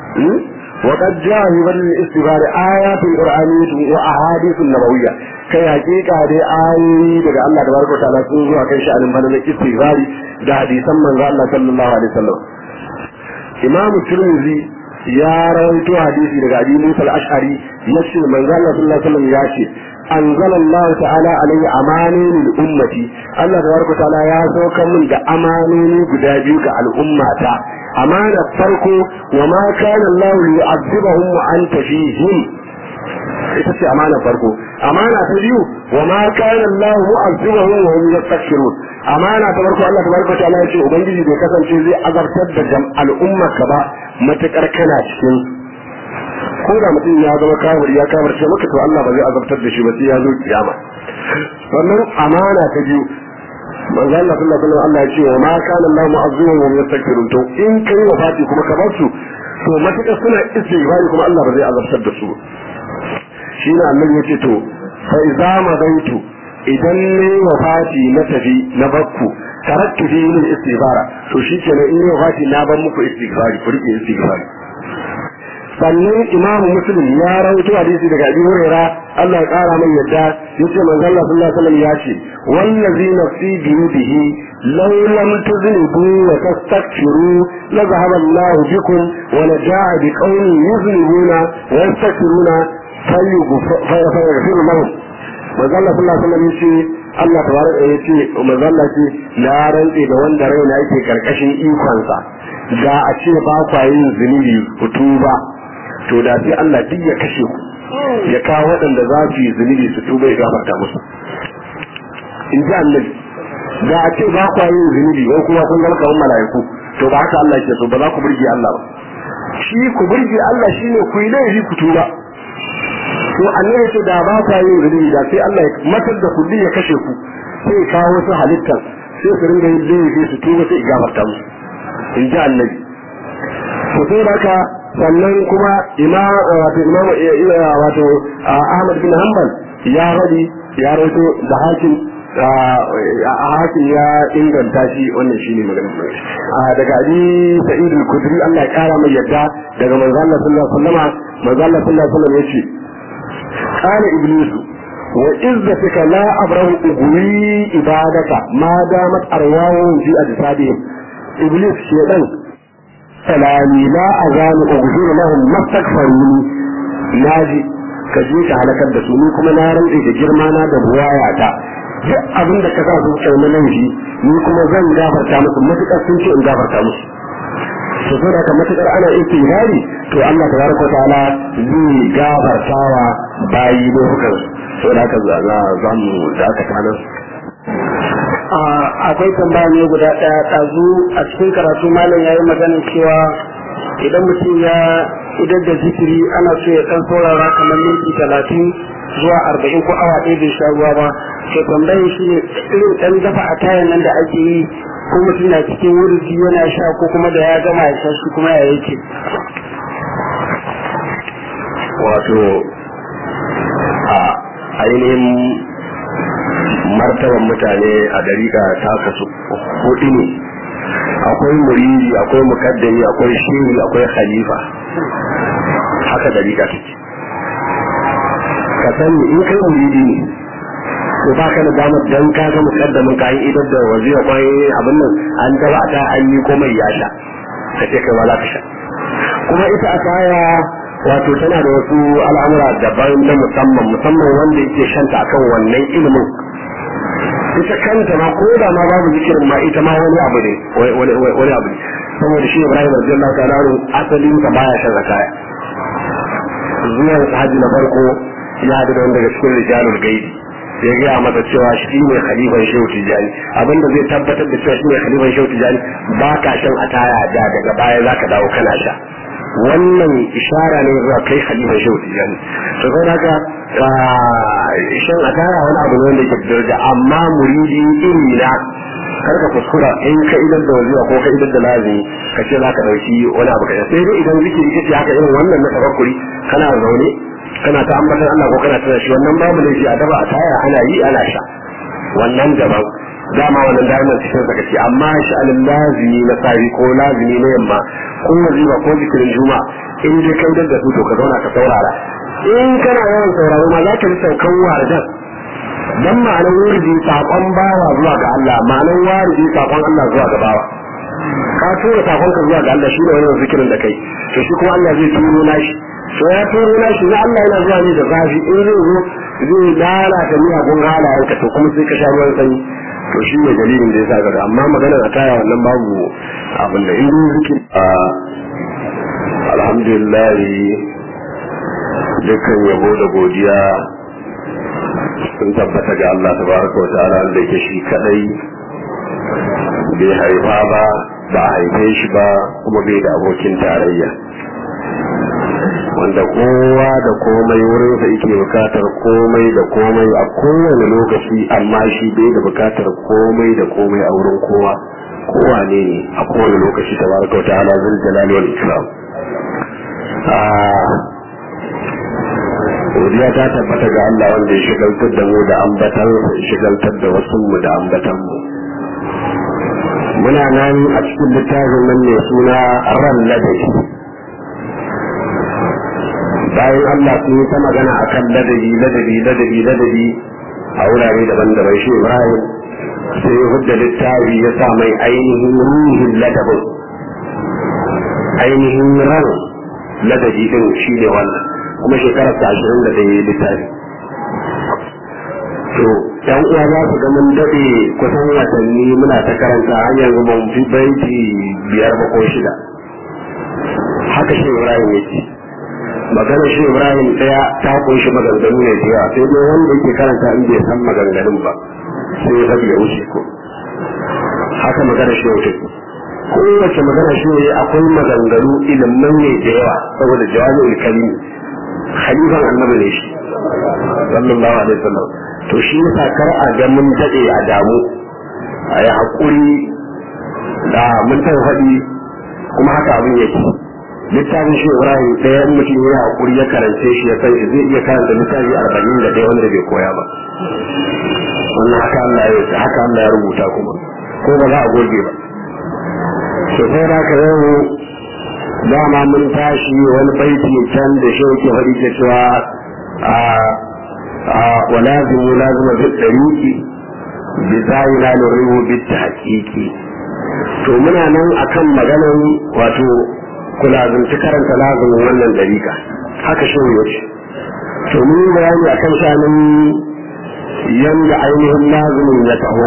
وقد جاء في بدل الاستغفار آيات قرآنية وأحاديث نبوية كي حقيقة دي آية daga Allah تبارك وتعالى sun zuwa kai sha'anin bana istighfari da hadisan manzo Allah sallallahu alaihi wasallam Imam Tirmidhi ya rawaito hadisi daga Abi Musa al-Ash'ari yace manzo Allah sallallahu alaihi wasallam ya ce anzala Allah ta'ala alaihi amanin lil ummati Allah tabaraka ta'ala ya sauka min da amanoni guda biyu ga al'ummata amana farko wa ma kana Allah yu'adhibuhum wa anta fihim ita ce amana farko amana ta biyu wa ma kana Allah mu'azzibuhum wa hum yastaghfirun amana ta farko Allah tabaraka ta'ala ya ce ubangiji bai kasance zai azabtar da jam al'umma ka ba matakar kana cikin ko da mutum ya zama kafir ya kafirce maka to Allah ba zai azabtar da shi ba sai ya zo kiyama wannan amana ta biyu manzo Allah sallallahu alaihi wasallam Allah ya ce wa ma kana Allah mu'azzibuhum wa hum yastaghfirun to in kai wafati kuma ka bar su to matakar suna istighfari kuma Allah ba zai azabtar da su shi ne annabi yace to fa iza madaitu idan ne wafati na tafi na bakku taraktu fi min istighfara to shi kenan in wafati na ban muku istighfari ku rike istighfari sannan imamu muslim ya rawaito hadisi daga abi huraira Allah ya kara mai yadda yace manzo Allah sallallahu alaihi wasallam ya ce wallazi nafsi bi yadihi law lam tuznibu wa tastaghfiru la dhahaba Allah bikum wa la jaa bi qaumin yuznibuna wa yastaghfiruna fayaghfiru lahum manzo Allah sallallahu alaihi wasallam yace Allah tabaraka yace manzo Allah ce na rantse da wanda raina yake karkashin ikonsa da a ce ba kwa yin zunubi ku tuba to da sai Allah duk ya kashe ku ya kawo waɗanda za su yi zunubi su tuba ya gafarta musu in ji annabi da a ce ba kwa yin zunubi ko kuma kun zama kamar mala'iku to ba haka Allah ke so ba za ku burge Allah ba shi ku burge Allah shine ku yi laifi ku tuba to annabi ce da ba kwa yin zunubi da sai Allah ya matar da kulli ya kashe ku sai ya kawo wasu halittar sai su ringa yin laifi su tuba sai ya gafarta musu in ji annabi to sai haka sannan kuma imam wato imam wato Ahmad bin Hanbal ya radi ya rawaito da hakim hakim ya inganta shi wannan shine maganar daga Ali Sa'id al-Khudri Allah ya kara mai yadda daga manzo Allah sallallahu alaihi wasallam manzo Allah sallallahu alaihi wasallam yace qala iblisu wa izzatika la abrahu ugwi ibadaka ma damat arwahum fi ajsadihim iblis shedan salami la azanu ughfir lahum mastaghfiruni naji ka je ka halakar da su ni kuma na rantse da girma na da buwaya ta duk abin da ka sa su kai na laifi ni kuma zan gafarta musu matukar sun ce in gafarta musu to sai da matukar ana istighfari to Allah tabaraka ta'ala zai gafartawa bayi lokutan so da haka za mu da aka kana akwai tambaya ne guda ɗaya ɗazu a cikin karatu malam ya yi magana cewa idan mutum ya idan da zikiri ana so ya ɗan saurara kamar minti talatin zuwa arba'in ko awa ɗaya bai sha ruwa ba to tambayin shi ne irin ɗan dafa a tayan nan da ake yi ko mutum na cikin wurji yana sha ko kuma da ya gama ya sha shi kuma ya yake. wato a ainihin martaban mutane a dariƙa ta kasu hudu ne akwai muridi akwai mukaddami akwai shehi akwai khalifa haka dariƙa take ka sani in kai muridi ne to ba ka da damar dan ka ga mukaddamin ka yi idan da waziya kwai abin nan an taba ta an yi komai ya sha ka ce kai ma za ka sha kuma ita a kaya wato tana da wasu al'amura daban na musamman musamman wanda yake shanta akan wannan ilimin ita kanta ma ko da ma babu zikirin ma ita ma wani abu ne wani abu ne saboda shi Ibrahim radiyallahu ta'ala anhu asalin sa baya shan zakaya zuwa haji na farko ya hadu da wanda daga cikin rijalul gaibi ya gaya masa cewa shi ne khalifan shehu tijani abinda zai tabbatar da cewa shi ne khalifan shehu tijani ba ka shan ataya da daga baya zaka dawo kana sha wannan ishara ne zuwa kai khalifan shehu tijani to sai haka shan ataya wani abu ne wanda ke daraja amma muridi iri na kar ka kuskura in ka idan da waziwa ko ka idan da lazimi ka ce za ka ɗauki wani abu ka sai dai idan zikiri kace haka irin wannan na tafakkuri kana zaune kana ta ambatan Allah ko kana tana shi wannan babu laifi a daba a taya ana yi ana sha wannan daban dama wannan da'iman cikin sa kace amma sha'anin lazimi na safi ko lazimi na yamma ko wazifa ko zikirin juma in dai kai da su to ka zauna ka saurara in kana yawan sauraro ma za ka ji saukan warjan dan ma'anar wurdi sakon bawa zuwa ga Allah ma'anar wardi sakon Allah zuwa ga bawa ka tura sakon ka zuwa ga Allah shi ne wannan zikirin da kai to shi kuma Allah zai turo nashi to ya turo nashi na Allah yana zuwa ne da zafi in zai zo zai lalata miyagun halayen ka to kuma sai ka sha ruwan sanyi to shi ne dalilin da ya sa gaba amma maganar a taya wannan babu abin da in zikir alhamdulillah dukkan yabo da godiya sun tabbata ga Allah tabaraka wa ta'ala da yake shi kadai bai haifa ba ba a haife shi ba kuma bai da abokin tarayya wanda kowa da komai wurinsa yake bukatar komai da komai a kowane lokaci amma shi bai da bukatar komai da komai a wurin kowa kowa ne ne a kowane lokaci tabaraka wa ta'ala zul jalali wal ikram godiya ta tabbata ga Allah wanda ya shigaltar da mu da ambatan ya shigaltar da wasu mu da ambatan mu muna nan a cikin littafin nan mai suna ran ladabi bayan Allah sun yi ta magana akan ladabi ladabi ladabi ladabi a wurare daban-daban shi Ibrahim sai ya hudda littafi ya sa mai ainihin ruhin ladabin ainihin ran ladabi din shi ne wannan kuma shekarar ta ashirin da ɗaya littafi to yan uwa za su ga mun daɗe kusan watanni muna ta karanta har yanzu ban fi baiti biyar ba ko shida haka shi ibrahim yake maganar shi ibrahim ɗaya ta kunshi maganganu ne da yawa sai dai wanda yake karanta in bai san maganganun ba sai ya faɗi ya wuce ko haka magana shi wuce kowace magana shi ne akwai maganganu ilimin ne da yawa saboda jawabin kalimi khalifan annabi ne shi sallallahu alaihi wasallam to shi yasa kar a ga mun dade a damu a yi hakuri da mun ta faɗi kuma haka abin yake littafin shi Ibrahim ɗaya in mutum ya hakuri ya karance shi ya san zai iya karanta littafi arba'in da ɗaya wanda bai koya ba wannan haka Allah ya haka Allah ya rubuta kuma ko ba za a goge ba to sai da ka yau dama mun tashi wani baiti can da shi yake faɗi ke cewa a a walazimu lazima bi dariki bi zayina lurihu bi tahqiqi to muna nan akan maganan wato kula zunci karanta lazimin wannan dariƙa haka shi ya ce to mun yi bayani akan shanin yanda ainihin lazimin ya taho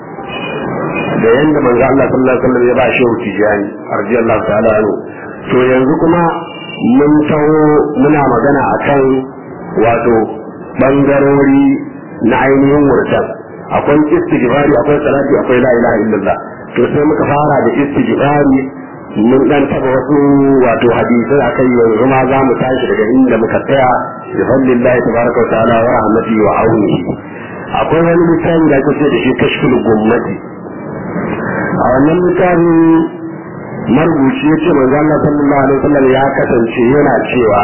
da yanda manzo Allah sallallahu alaihi wasallam ya ba shi tijani radiyallahu ta'ala anhu to yanzu kuma mun taho muna magana akan wato bangarori na ainihin wurtan akwai istighfari akwai salati akwai la ilaha illallah to sai muka fara da istighfari mun dan taba wasu wato hadisai akai yanzu ma za mu tashi daga inda muka tsaya bi fadlillahi tabaraka wa ta'ala wa rahmatihi wa aunihi akwai wani littafi da ake ce da shi kashful gummati a wannan littafin marubuci ya ce manzo Allah sallallahu alaihi wasallam ya kasance yana cewa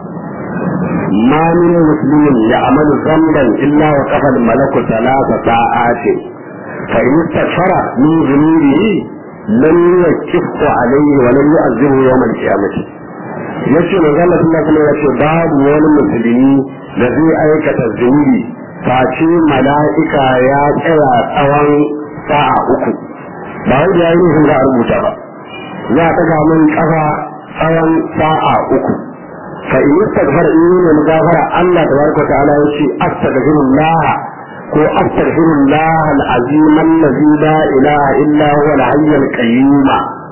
ma min muslimin ya amalu zamban illa wa qafa al malaku thalatha sa'atin fa in istaghfara min dhunubihi lam yakiffu alayhi wa lam yu'azzibu yawm al qiyamah yace manzo Allah sallallahu alaihi wasallam ya ce babu wani musulmi da zai aikata zunubi face mala'ika ya tsaya tsawon sa'a uku ba wai da yayin da a rubuta ba za ta ga mun kafa tsawon sa'a uku fa in istaghfar in ne mugafara Allah tabaraka ta'ala yace astaghfirullah ko astaghfirullah al-azim allazi la ilaha illa huwa al-hayy al-qayyum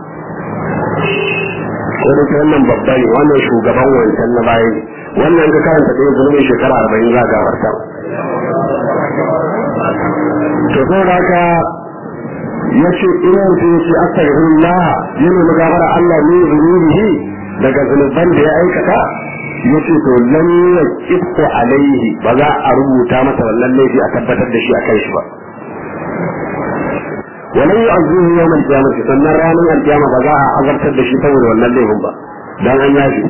ko da wannan babba ne wannan shugaban wancan na baya ne wannan ka karanta da zulmin shekara 40 za ga farta to saboda haka ya ce ina mutum ya ce astaghfirullah yana magafara Allah ne zunubihi daga zunuban da ya aikata ya ce to lam yaqifu alaihi ba za a rubuta masa wannan laifi a tabbatar da shi a kai shi ba walan yu'azzihu yawm al-qiyamah sannan ranar al-qiyama ba za a azabtar da shi saboda wannan laifin ba dan an yafi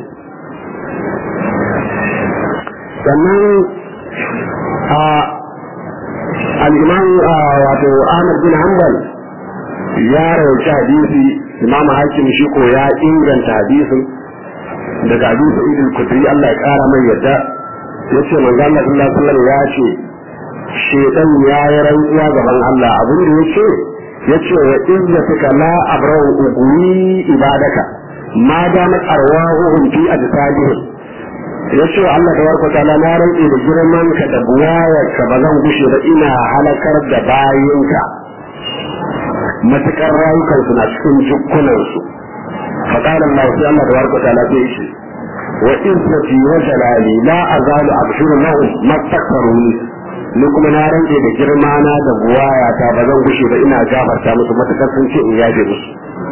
sannan a al-imam wato Ahmad bin Hanbal ya rawaci hadisi imam hakim shi ko ya inganta hadisin daga abu sa'id al-kudri Allah ya kara mai yadda yace manzo Allah sallallahu alaihi wasallam ya ce shedan ya yi rantsuwa gaban Allah abin da yace yace wa izzatuka la abrau ugwi ibadaka ma damat arwahuhum fi ajsadihim yace Allah da warko ta'ala na rantsi da girman ka da buwayarka ba zan gushe ba ina halakar da bayinka matukar rayukansu na cikin jikunansu faƙalar Allah sai Allah da warka ta'ala sai shi wa izzati wa jalali la azalu abshuru lahum mastakbaruni ni kuma na rantse da girma na da buwaya ta ba zan gushe ba ina gafarta musu matukar sun ce in yaje musu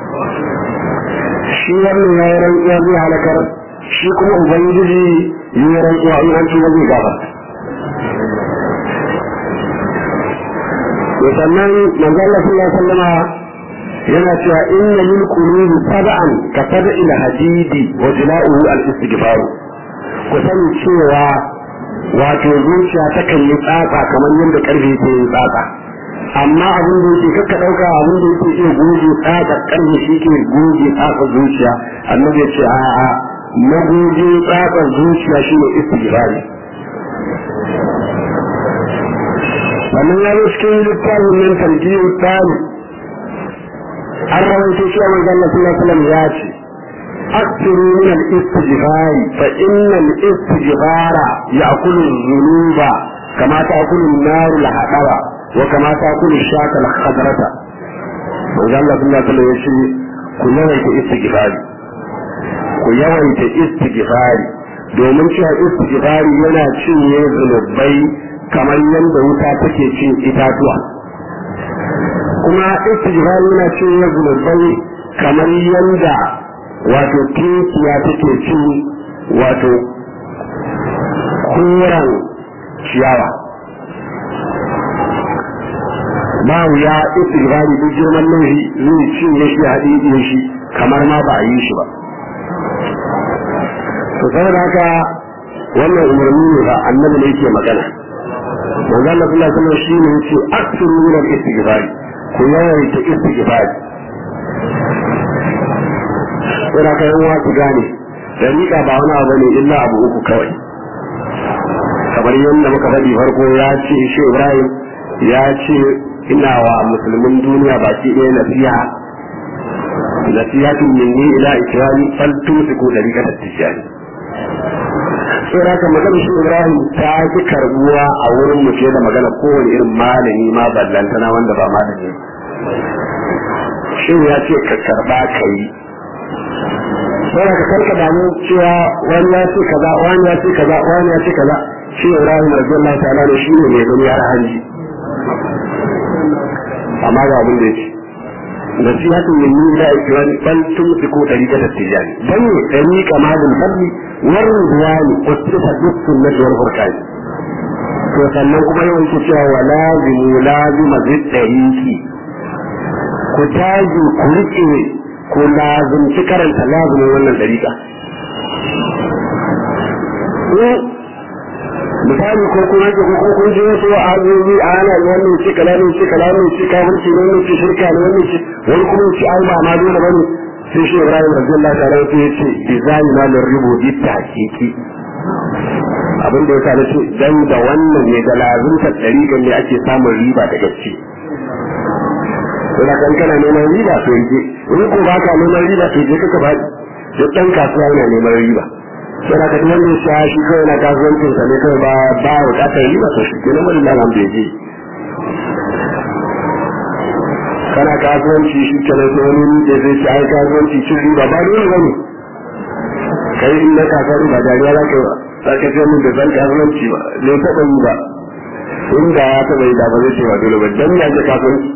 shi wannan ya yi rantsuwa zai halakar shi kuma ubangiji yi rantsuwa in an tuba zai gafarta sannan manzo Allah sallallahu alaihi wasallama yana cewa inna lil qulubi sab'an ka sab'il hadidi wa jila'uhu al istighfar ku sani cewa wato zuciya takan yi tsatsa kamar yadda karfe ke yin tsatsa amma abin da yake kakka dauka abin da yake iya goge tsatsa karfe shi ke goge tsatsa zuciya annabi ya ce a'a magoge tsatsa zuciya shine istighfari sannan ya zo cikin littafin nan tarjiyar tsari an rawaito cewa manzon Allah sallallahu alaihi wasallam ya ce أكثروا من الاستغفار فإن الاستغفار يأكل الذنوب كما تأكل النار الحطب وكما تأكل الشاة الخضرة وقال الله صلى الله عليه وسلم يقول كل يوم استغفار ku yawaita istighfari domin cewa istighfari yana cinye zunubai kamar yadda wuta take cin itatuwa kuma istighfar yana cewa zunubai kamar yanda wato tinkiya take cin wato koren ciyawa ba wuya istighfari duk girman laifi zai cinye shi haɗi shi kamar ma ba a yi shi ba to saboda haka wannan umarni ne ba annabi ne yake magana manzo Allah sallallahu alaihi wasallam shine yace aksiru min al-istighfar ku yawaita istighfar sai ka yan wasu gane dariƙa ba wani abu ne illa abu uku kawai kamar yadda muka faɗi farko ya ce shi Ibrahim ya ce ina wa musulmin duniya baki ɗaya nasiha nasihatun minni ila ikrami fal tumsiku dariqatat tijani sai haka magana shi Ibrahim ta fi karbuwa a wurin mu fiye da magana kowane irin malami ma ballantana wanda ba malami shi ya ce ka karba ka yi sai haka karka damu cewa wani ya ce kaza wani ya ce kaza wani ya ce kaza shi Ibrahim radiyallahu ta'ala ne shi ne mai gani har hanji amma ga abin da yake nasihatun min ni la ikrani bal tumsiku tariqata tijani dan ne tariqa madul fadli war ridwani ustifa bis sunnati wal furqan to sannan kuma yawan ku cewa wa lazimu lazima zid tariqi ku taji ku rike ku lazimci karanta lazimin wannan tariqa misali ko kuma ke ko kun je wasu abubuwa a ana wannan ce kala ne ce kala ne ce kafirci ne wannan ce shirka ne wannan ce wani kuma ce ai ba ma dole bane sai shi Ibrahim radiyallahu ta'ala ya ce design na lil rubu bi tahqiqi abin da yasa nace dan da wannan ne da lazimta dariƙan ne ake samun riba da gaske to da kan kana neman riba to yake in ko ba ka neman riba to je kaka ba duk dan kasuwa yana neman riba sai da kan wanda ya shi kawai na kasuwancin sa ne kawai ba ba bukatar riba to shi kenan wani lalam da je kana kasuwanci shi kenan sai wani ne zai ci ai kasuwanci cin riba ba dole bane kai in na kasuwanci ba dariya za ka yi ba za ka ce min da zan kasuwanci ba zai taɓa yi ba inda ya taɓa yi da ba zai ce ba dole ba dan ya ce kasuwanci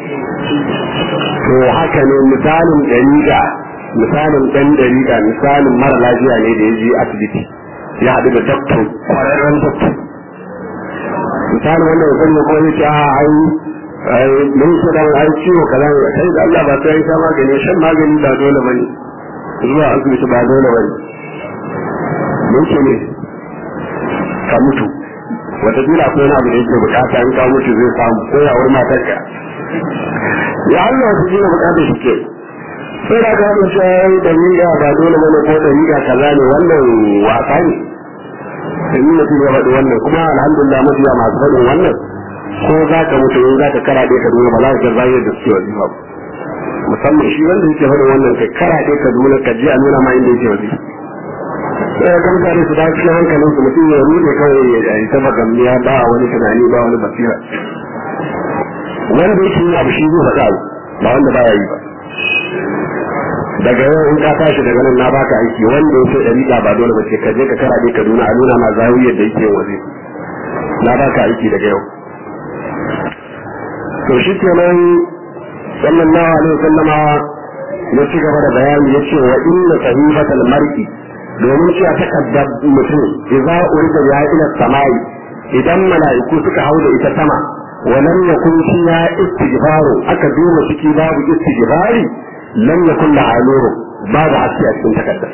to haka ne misalin dariƙa misalin ɗan dariƙa misalin mara lafiya ne da ya je asibiti ya haɗu da doktor kwararren doktor misalin wanda ya sanya ko ya ce a ai mun ce da ai ciwo kaza ne kai da Allah ba sai sha magani shan magani ba dole bane zuwa asibiti ba dole bane mun ce ne ka mutu wata dila ko na abu da yake bukata in ka mutu zai samu ko ya wurin matarka ya Allah su ji bukata shi ke sai da ka mun sai da miga ba dole bane ko da miga kaza ne wannan wasa ne in mutum ya faɗi wannan kuma alhamdulillah mafiya masu faɗin wannan ko za ka mutu in za ka karaɗe ka duniya ba za ka zayar da suke wazi ba musamman shi wanda yake faɗin wannan kai karaɗe ka duniya ka je a nuna ma inda yake wazi sai ya gamsa da su da cikin hankalin su mutum ya rude kawai ya yi ta magamniya ba wani tunani ba wani basira wanda yake yi abu shi zai faɗa ba wanda ba ya yi ba daga yau in ka tashi daga nan na baka aiki wanda ya ce dariƙa ba dole ba ce ka je ka karaɗe ka duniya a nuna ma zawiyar da yake wazi na baka aiki daga yau to shi kenan sallallahu alaihi wasallama ya ci gaba da bayani ya ce wa inna sahifatal mar'i domin cewa takaddar mutum idza urida ya ila samai idan mala'iku suka hau da ita sama wa lam yakun fiha istighfaru aka duba ciki babu istighfari lam yakun la aluru babu haske a cikin takaddar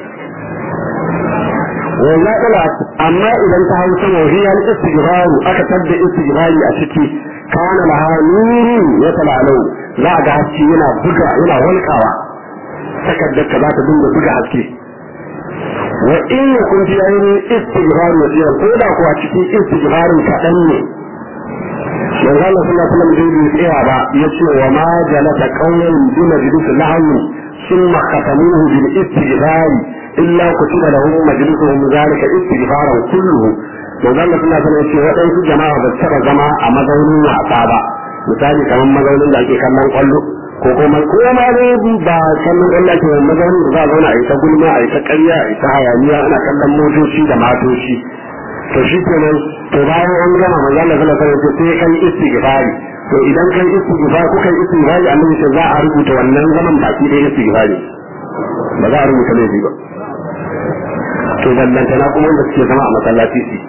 wa la amma idan ta hau sama hiya istighfaru aka tabda istighfari a ciki kana laha nurun ya talalau za ga haske yana buga yana walkawa takaddar ka za ta dinga buga haske wa in yakun fi ainihin istighfar wasira ko da kuwa cikin istighfarin kaɗan ne manzo Allah sallallahu alaihi wasallam bai tsaya ba yace wa ma jalata qawlan bi majlis lahwi thumma khatamuhu bil istighfar illa kutiba lahum majlisuhum zalika istighfaran kulluhu manzo Allah sallallahu alaihi wasallam yace waɗansu jama'a ba taɓa zama a mazaunin wasa ba misali kamar mazaunin da ake kallon kwallo ko kuma ko ma dai ba kallon Allah ke mazaunin da za a zauna a yi ta gulma a yi ta ƙarya a yi ta hayaniya ana kallon motoci da matoci to shi kenan to bayan an gama manzo Allah sallallahu alaihi wasallam sai kai istighfari to idan kai istighfar kuka yi istighfari annabi ce za a rubuta wannan zaman baki da istighfari ba za a rubuta laifi ba to ballantana kuma wanda suke zama a masallaci su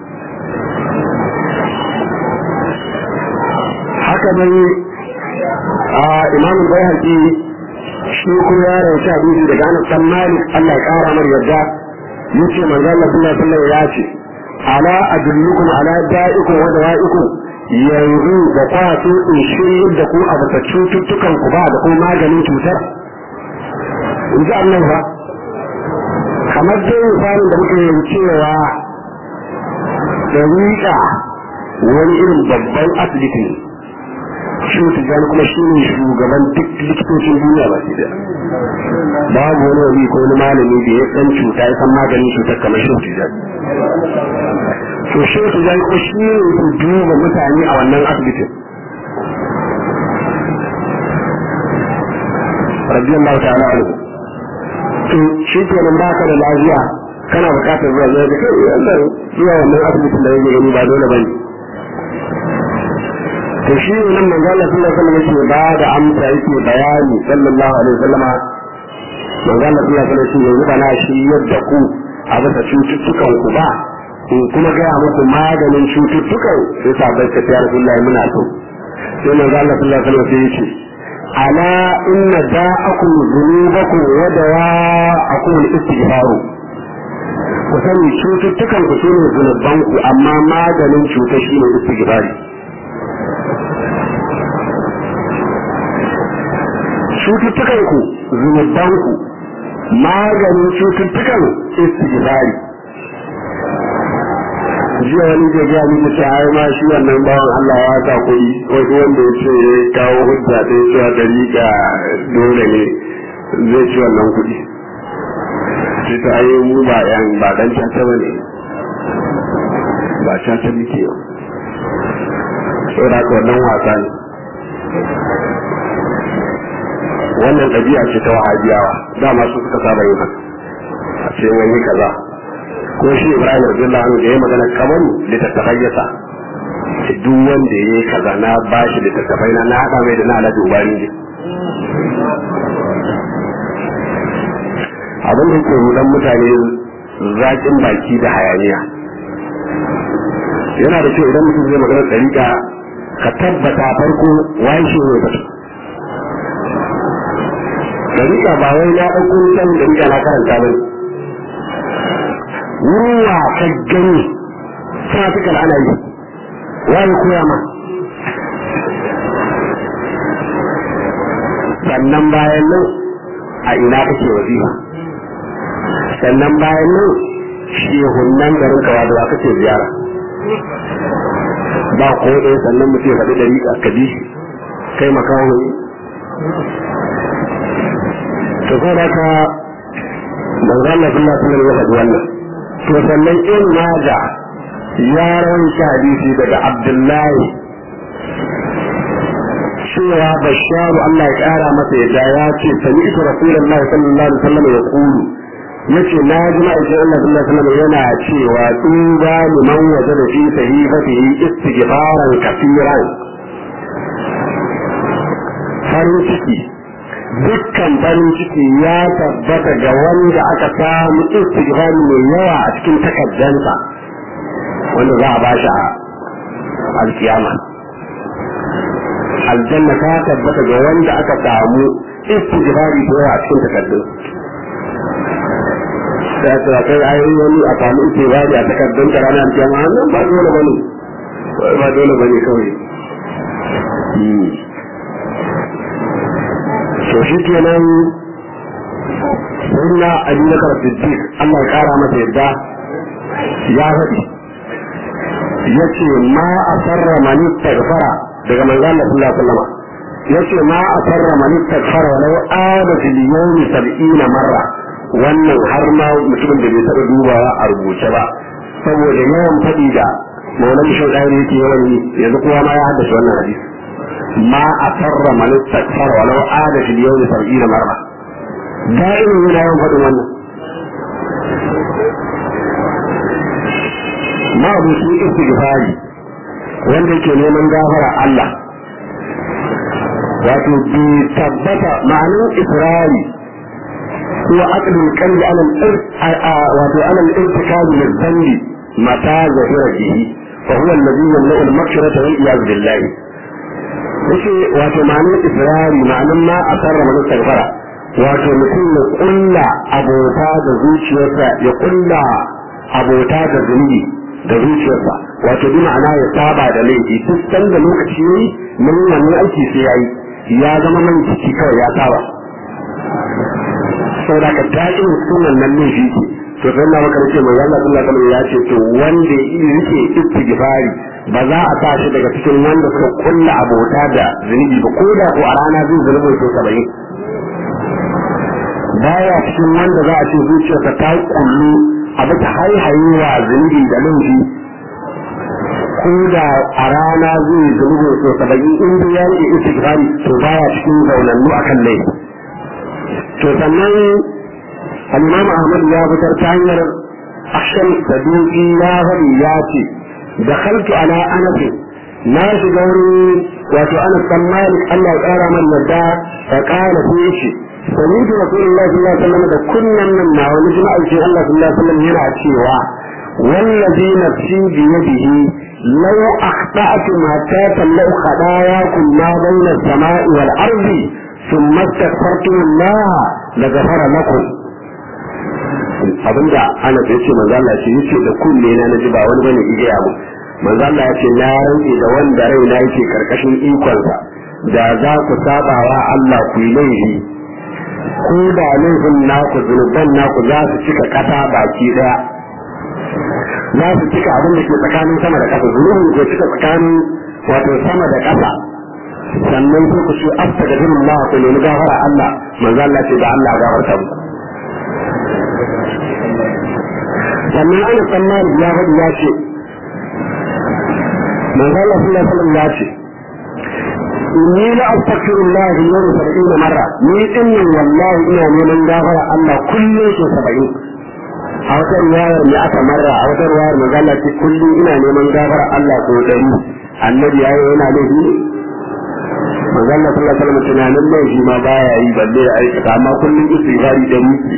haka dai a imamul bayhaqi shi kuma ya rawaita hadisi daga Anas bin Malik Allah ya kara mar yadda yace manzo Allah sallallahu alaihi wasallam ya ce ala adullukum ala da'ikum wa dawa'ikum yanzu da kwaso in shiryar da ku a bata cututtukan ku ba da kuma maganin cutar in ji Allah ba kamar dai misalin da muke yin cewa da wani irin babban asibiti ne shi tijjani kuma shi ne shugaban duk likitocin duniya ba shi da babu wani wani ko wani malami da ya san cuta ya san maganin cutar kamar shi tijjani to shi tijjani kuma shi ne su duba mutane a wannan asibitin radiyallahu ta'ala anhu to shi kenan ba ka da lafiya kana bukatar zuwa zai da kai wannan zuwa wannan asibitin da yake gani ba dole bane to shi ne nan manzo Allah sallallahu alaihi wasallam yake ba da amsa yake bayani sallallahu alaihi wasallama manzo Allah sallallahu alaihi wasallam yanzu bana shi yadda ku a bisa cututtukan ku ba in kuma gaya muku maganin cututtukan sai sabai ka ya Rasulullahi muna so sai manzo Allah sallallahu alaihi wasallam sai yace ala inna da'akum dhunubakum wa dawa'akum al-istighfaru ku sani cututtukan ku shine zunuban ku amma maganin cuta shine istighfari cututtukan ku zunuban ku maganin cututtukan istighfari jiya wani ke gaya mini ta ai ma shi wannan bawan Allah ya sa kuɗi wani wanda ya ce ya kawo hujja ta ya cewa dariƙa dole ne zai ci wannan kuɗi sai ta ai mu ba yan ba dan caca ba ne ba caca muke yau saboda haka wannan wasa ne wannan ɗabi'a ce ta wahabiyawa dama su suka saba yin haka a ce wani kaza ko shi Ibrahim radiyallahu anhu da ya magana kamar littattafai ya sa duk wanda ya yi kaza na bashi littattafai na na haɗa mai da na alhaji ubani ne abin da ke rudan mutane zaƙin baki da hayaniya yana da kyau idan mutum zai magana ɗariƙa ka tabbata farko waye shi ne batu ɗariƙa ba wai na ɗauko nisan ɗariƙa na karanta ba ruwa ka gani sa suka ana yi wani koya ma sannan bayan nan a ina kake wazifa sannan bayan nan shehunan garin kawa da kake ziyara ba ko ɗaya sannan mutum ya faɗi ɗari ka bi kai makawo ne to sai da ka manzo Allah sallallahu alaihi wasallam ya faɗi wannan to sannan in maja ya rawaita hadisi daga abdullahi cewa basharu Allah ya kara masa yadda ya ce sami ita rasulullahi sallallahu alaihi wasallam ya kulu yace na ji ma'aikin Allah sallallahu alaihi wasallam yana cewa tuba liman wajada fi sahifatihi istighfaran kafiran farin ciki dukkan farin ciki ya tabbata ga wanda aka samu istighfar mai yawa a cikin takaddansa wanda za a ba shi a alkiyama aljanna ta tabbata ga wanda aka samu istighfari da yawa a cikin takaddun da ta kai ayoyi wani a samu istighfari a takaddun ka ranar alkiyama nan ba dole bane ba dole bane kawai to shi kenan sunna abubakar siddiq Allah ya kara masa yadda ya faɗi ya ce ma a sarra mani tagfara daga manzo Allah sallallahu alaihi wasallam ya ce ma a sarra mani tagfara walau ada fil yawmi sab'ina marra wannan har ma mutumin da bai taɓa dubawa a rubuce ba saboda yawan faɗi da maulan shaudani yake yawan yi yanzu kowa ma ya haddace wannan hadisi ما أسر من استكثر ولو عاد في اليوم سبعين مرة دائما من يوم فدوان ما أبو سوء استغفاري wanda yake neman gafara Allah wato bi tabbata ma'anin israri هو عقد القلب على على الارتكاب للذنب متى ظهر به فهو الذي يمنع المغفرة والعياذ بالله. yake wato ma'anin israri ma'anin ma a sarra mana sarfara wato mutum ya kulla abota da zuciyarsa ya kulla abota da zunubi da zuciyarsa wato bi ma'ana ya saba da laifi duk sanda lokaci yayi nan wannan aiki sai yayi ya zama man ciki kawai ya saba saboda ka tashi sunan nan ne shi to sai na maka ce mai Allah sallallahu alaihi ya ce to wanda yake istighfari ba za a tashi daga cikin wanda suka kulla abota da zunubi ba ko da ko a rana zai zunubi to 70 baya cikin wanda za a ce zuciyarsa ta kullu abu ta haihayewa zunubi da laifi ko da a rana zai zunubi to 70 in dai ya yi istighfari to baya cikin zaunannu akan laifi to sannan al-imam ahmad ya fitar ta hanyar akshan saduki ya faɗi ya ce da khaltu ala anas na shiga wurin wato anas dan malik Allah ya ƙara man yadda fa qala fi shi sami'tu rasulullahi sallallahu alaihi wasallam da kunnan nan na wani jama'a ce Allah sallallahu alaihi wasallam yana cewa wallazi nafsi bi yadihi law akhta'tum hatta tamlau khadayakum ma bayna as-sama'i wal ardi ثم استغفرتم الله لغفر لكم abinda ana da yace manzo Allah shi yace da kunne na naji ba wani bane ige abu manzo Allah yace na rantsi da wanda rai na yake karkashin ikonsa da za ku sabawa Allah ku yi laifi ko da laifin naku zunuban naku za su cika kasa baki daya za su cika abin da ke tsakanin sama da kasa zunubin ko cika tsakanin wato sama da kasa sannan sai ku ce astaghfirullah ku nemi gafara Allah manzo Allah ce da Allah gafarta mu sannan ana tsammani ya faɗi ya ce manzo Allah sallallahu alaihi wasallam ya ce inni la astaghfirullah fi yawmi 70 marra ni dinnin wallahi ina neman gafara Allah kullum so 70 a wata riwayar mai aka marra a wata riwayar manzo Allah ce kullum ina neman gafara Allah so 100 annabi yayi yana laifi manzo Allah sallallahu alaihi wasallam tunanin mai shi ma baya yi balle da aikata amma kullum istighfari da miki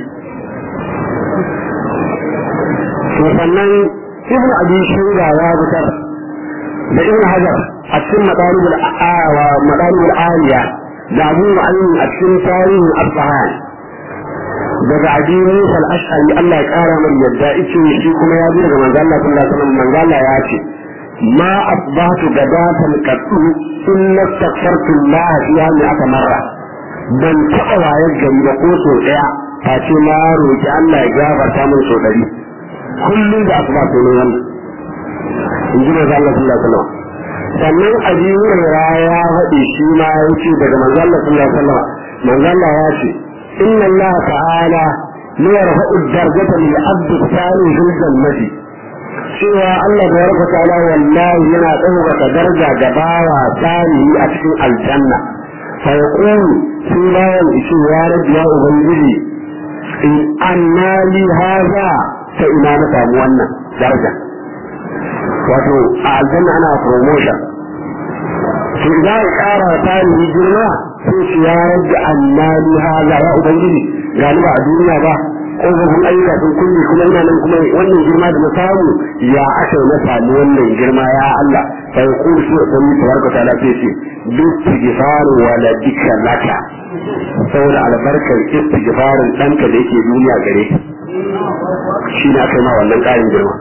to sannan ibn abi shura ya fitar da ibn hajar a cikin madaribul a'awa madaribul aliya da abu mu'ayyin a cikin tarihin asbahan daga abi musa al-ash'ari Allah ya kara mai yadda ice shi kuma ya ji daga manzo Allah sallallahu alaihi wasallam manzo Allah ya ce ما أصبحت غداة قط إلا استغفرت الله فيها مئة مرة ban taɓa wayar gari da ko sau ɗaya face na roƙi Allah ya gafarta min sau ɗari kullum da asuba sai ne wannan in ji manzo Allah sallallahu alaihi wasallam sannan abi hurairah ya faɗi shi ma ya ce daga manzo Allah sallallahu alaihi wasallam manzo Allah ya ce inna Allah ta'ala la yarfa'u darajata lil 'abdi sani fil jannati cewa Allah da yarka ta'ala wallahi yana ɗaukaka daraja ga bawa salihi a cikin aljanna fa yaqulu sai bayan ishi ya rabbi ya ubangiji in anna li hadha ta ina na samu wannan daraja wato a aljanna ana promotion to idan ya ƙara salihi girma sai shi ya rabbi anna li hadha ya ubangiji galiba a duniya ba ƙofofin ayyuka sun kulle kuma ina nan kuma wannan girma da na samu ya aka na samu wannan girma ya Allah sai ku shi da mu tabaraka ta'ala sai ce duk istighfar wa la dikra laka saboda albarkar istighfarin danka da yake duniya gare shi ne aka yi ma wannan ƙarin girma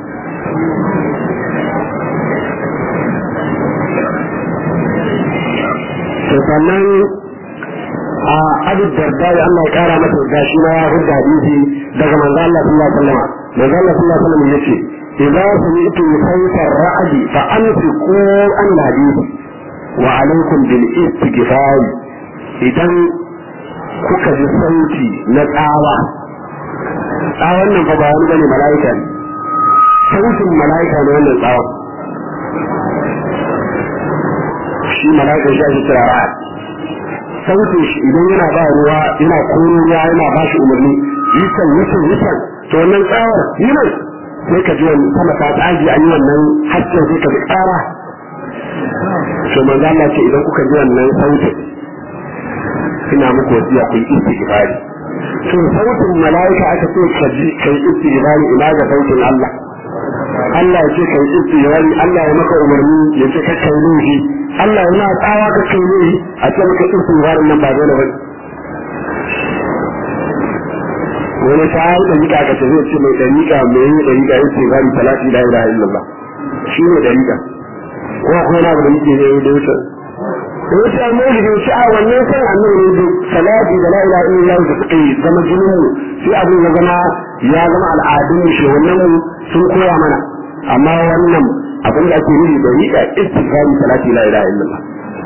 to sannan a abu darda ya Allah ya kara masa da shi ma ya hudda hadisi daga manzo Allah sallallahu alaihi wasallam manzo Allah sallallahu alaihi wasallam yace idza sami'tu sayfa ar-ra'd fa anfiqu an hadisi wa alaikum bil istighfar idan kuka ji sauti na tsawa tsawon nan fa ba wani bane mala'ika ne sautin mala'ika ne wannan tsawon shi mala'ika shi ake kira ra'ad sautin shi idan yana ba ruwa yana koro ruwa yana ba shi umarni yisan yisan yisan to wannan tsawar yi nan sai ka ji wani sama ta tsagi an yi wannan hasken sai ka ji ƙara to manzo Allah ce idan kuka ji wannan sautin ina muku wasiya ku yi istighfari to sautin mala'ika aka ce ka ji kai istighfari ina ga sautin Allah Allah ya ce kai istighfari Allah ya maka umarni ya ce ka kai nuhi Allah yana tsawa ka kai nuhi a ce maka istighfari nan ba dole ba wani ta yi dariƙa ka ce zai ce mai dariƙa mai yi dariƙa ya ce bari talati la ilaha illallah shi ne dariƙa ko akwai na da muke ne da wuce da wuce a mai da wuce a wannan san annabi ne da salati da la ilaha illallah da suka yi zama jinin mu sai abin ya zama ya zama al'adun mu shi wannan mu sun koya mana amma wannan abin da ake nufi dariƙa istighfari salati la ilaha illallah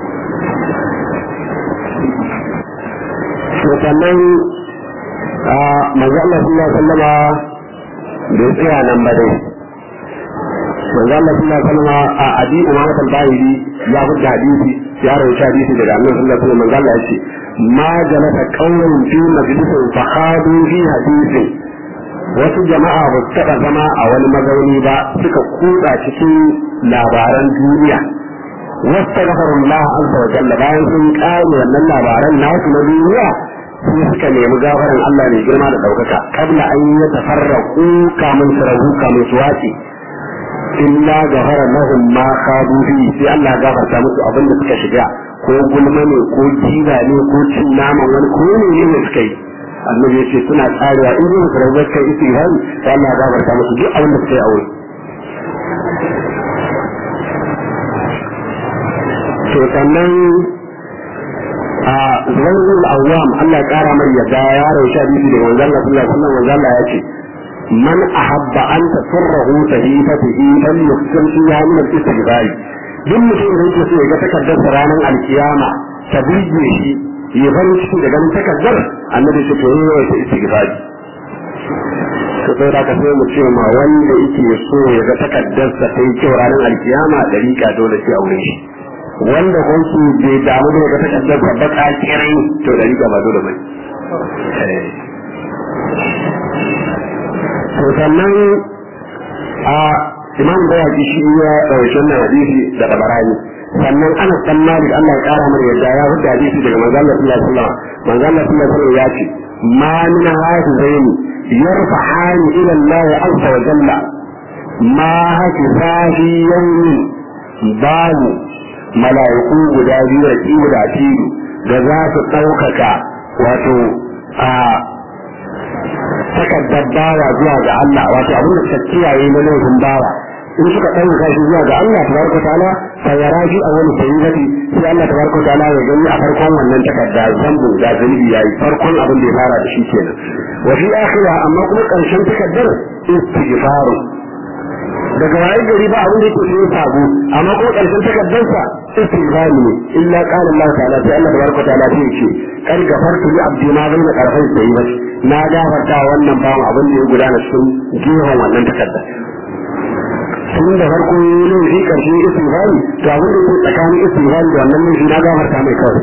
to sannan manzo Allah sallallahu alaihi wasallama bai tsaya nan ba dai manzo Allah sallallahu alaihi wasallama a abi umama al-bahiri ya hujja hadisi ya rawaita hadisi daga annabi sallallahu alaihi wasallam manzo Allah ya ce ma jalasa qawmun fi majlisin fa khadu fi hadisin wasu jama'a ba su taɓa zama a wani mazauni ba suka kuɗa cikin labaran duniya wasu Allah azza wa jalla bayan sun ƙare wannan labaran nasu na duniya sai suka nemi gafaran Allah mai girma da ɗaukaka kabla an yi tafarraku kamun su rabu kamun su wace illa gafara lahum ma khadu fi sai Allah gafarta musu abin da suka shiga ko gulma ne ko jiba ne ko cin naman wani ko ne ne suka yi annabi ya ce suna tsarewa in zuwa sarautar kai istihari sai Allah gafarta musu duk abin da suka yi aure to sannan a zubairul awwam Allah ya kara mai yadda ya rausha bibi da manzon Allah sallallahu alaihi wasallam manzon Allah ya ce man ahabba an tasurrahu sahifatihi fal yuqsim fiha min al-istighfar duk mutum da yake so ya ga takardar ranar alkiyama ta burge shi ya farin ciki da ganin takardar annabi ce to yi wa ta istighfar to sai da ka sai mu ce ma wanda yake so ya ga takardar sa ta yi kyau ranar alkiyama dariƙa dole sai aure shi wanda kwanci bai damu da wata kaddar babba kirai to da riga ba dole bai to sannan a imam da yaki shi ya ɗauki wannan hadisi da tabarani sannan ana san malik Allah ya kara mana yadda ya hudu hadisi daga manzo Allah sallallahu alaihi wasallam manzo Allah sallallahu alaihi wasallam ya ce ma min hafizain yarfa'ani ila Allah azza wa jalla ma hafiza fi yawmin babu mala'iku guda biyu da kiwo da tilu da za su ɗaukaka wato a takaddar bawa zuwa ga Allah wato abin da suka kiyaye na laifin bawa in suka ɗauka shi zuwa ga Allah tabaraka ta'ala fa yara shi a wani sayyidati sai Allah tabaraka ta'ala ya gani a farkon wannan takarda zambu da zunubi yayi farkon abin da ya fara da shi kenan wa fi akhira amma kuma ƙarshen takaddar istighfaru daga waye gari ba abin da yake yin sabo amma ko karshen takaddarsa istighfar ne illa qala Allah ta'ala sai Allah tabaraka ta'ala sai ce kan gafartu li abdi ma baina qarfai sai ba na gafarta wannan bawan abin da ya gudana cikin jihon wannan takaddar tun da farko ne shi karshen istighfar to abin da yake tsakanin istighfar da wannan ne na gafarta mai kawai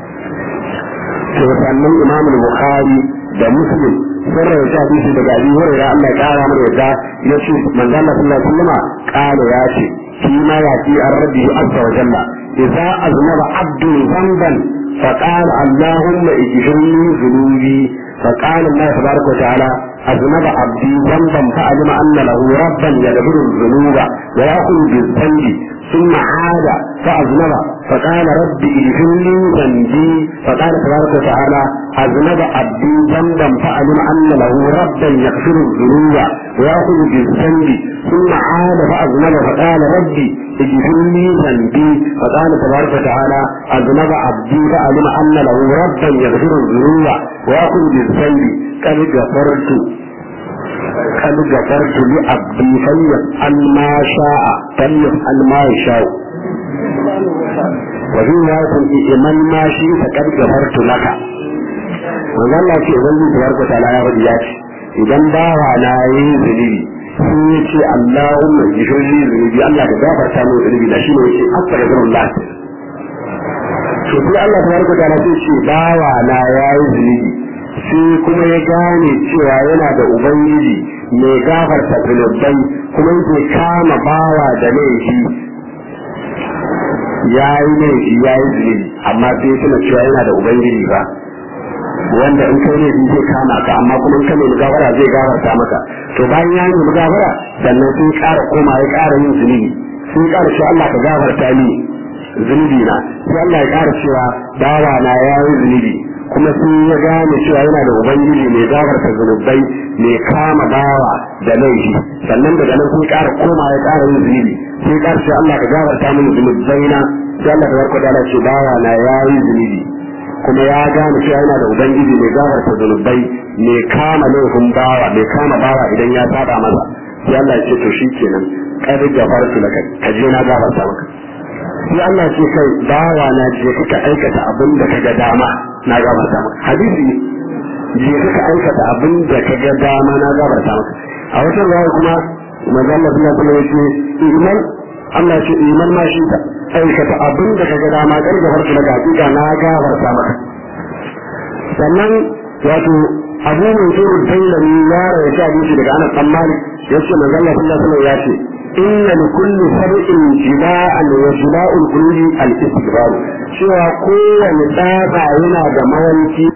to sannan Imam Bukhari da Muslim sun rawaita hadisi daga Abi Hurairah Allah ya kara mana yadda ya ce manzo Allah sallallahu alaihi wasallam kala ya ce shi ma ya ce an rabbi azza wa jalla idza aznaba abdu dhanban فقال اللهم اغفرني ذنوبي فقال الله تبارك وتعالى أذنب عبدي ذنبا فعلم أن له ربا يغفر الذنوب ويأخذ بالذنب ثم عاد فأذنب فقال رب اغفر لي ذنبي فقال تبارك وتعالى أذنب عبدي ذنبا فعلم أن له ربا يغفر الذنوب ويأخذ بالذنب ثم عاد فأذنب فقال ربي اغفر لي ذنبي فقال تبارك وتعالى أذنب عبدي فعلم أن له ربا يغفر الذنوب ويأخذ بالذنب قد غفرت قد غفرت لعبدي فليفعل ما شاء فليفعل ما يشاء وفي رواية من ما شئت قد غفرت لك manzo Allah ce idan zai tabaraka ta'ala ya faɗi ya ce idan bawa na yi zunubi sun yi ce Allahumma jifirli zunubi Allah ka gafarta min zunubi da shi ne yake astaghfirullah to sai Allah tabaraka ta'ala sai ce bawa na ya yi zunubi sai kuma ya gane cewa yana da ubangiji mai gafarta zunubai kuma yake kama bawa da laifi ya yi laifi ya yi zunubi amma sai tuna cewa yana da ubangiji ba wanda in kai ne zai kama ka amma kuma in ka nemi gafara zai gafarta maka to bayan ya nemi gafara sannan sun ƙara koma ya ƙara yin zunubi sun ƙara cewa Allah ka gafarta ni zunubi na sai Allah ya ƙara cewa bawa na ya yi zunubi kuma sun ya gane cewa yana da ubangiji mai gafarta zunubai mai kama bawa da laifi sannan daga nan sun ƙara koma ya ƙara yin zunubi sai ƙara cewa Allah ka gafarta mini zunubai na sai Allah tabaraka ta'ala ce bawa na ya yi zunubi kuma ya gane cewa yana da ubangiji mai gafarta zunubai mai kama laifin bawa mai kama bawa idan ya saba masa sai Allah ya ce to shikenan kad gafartu laka ka je na gafarta maka sai Allah ce kai bawa na je kuka aikata abin da kaga dama na gafarta maka hadisi je kuka aikata abin da kaga dama na gafarta maka a wata ruwaya kuma manzo Allah sallallahu alaihi wasallam ya ce iman Allah ce iman ma shi ta aikata abin da kaga dama kar gafarta laka hakika na gafarta maka sannan wato abu mai zuru dailami ya rawaita hadisi daga Anas bin Malik yace manzo Allah sallallahu alaihi wasallam ya ce inna li kulli sab'in jiba'an wa jiba'ul qulubi al-istighfar cewa kowane tsaba yana da mawanki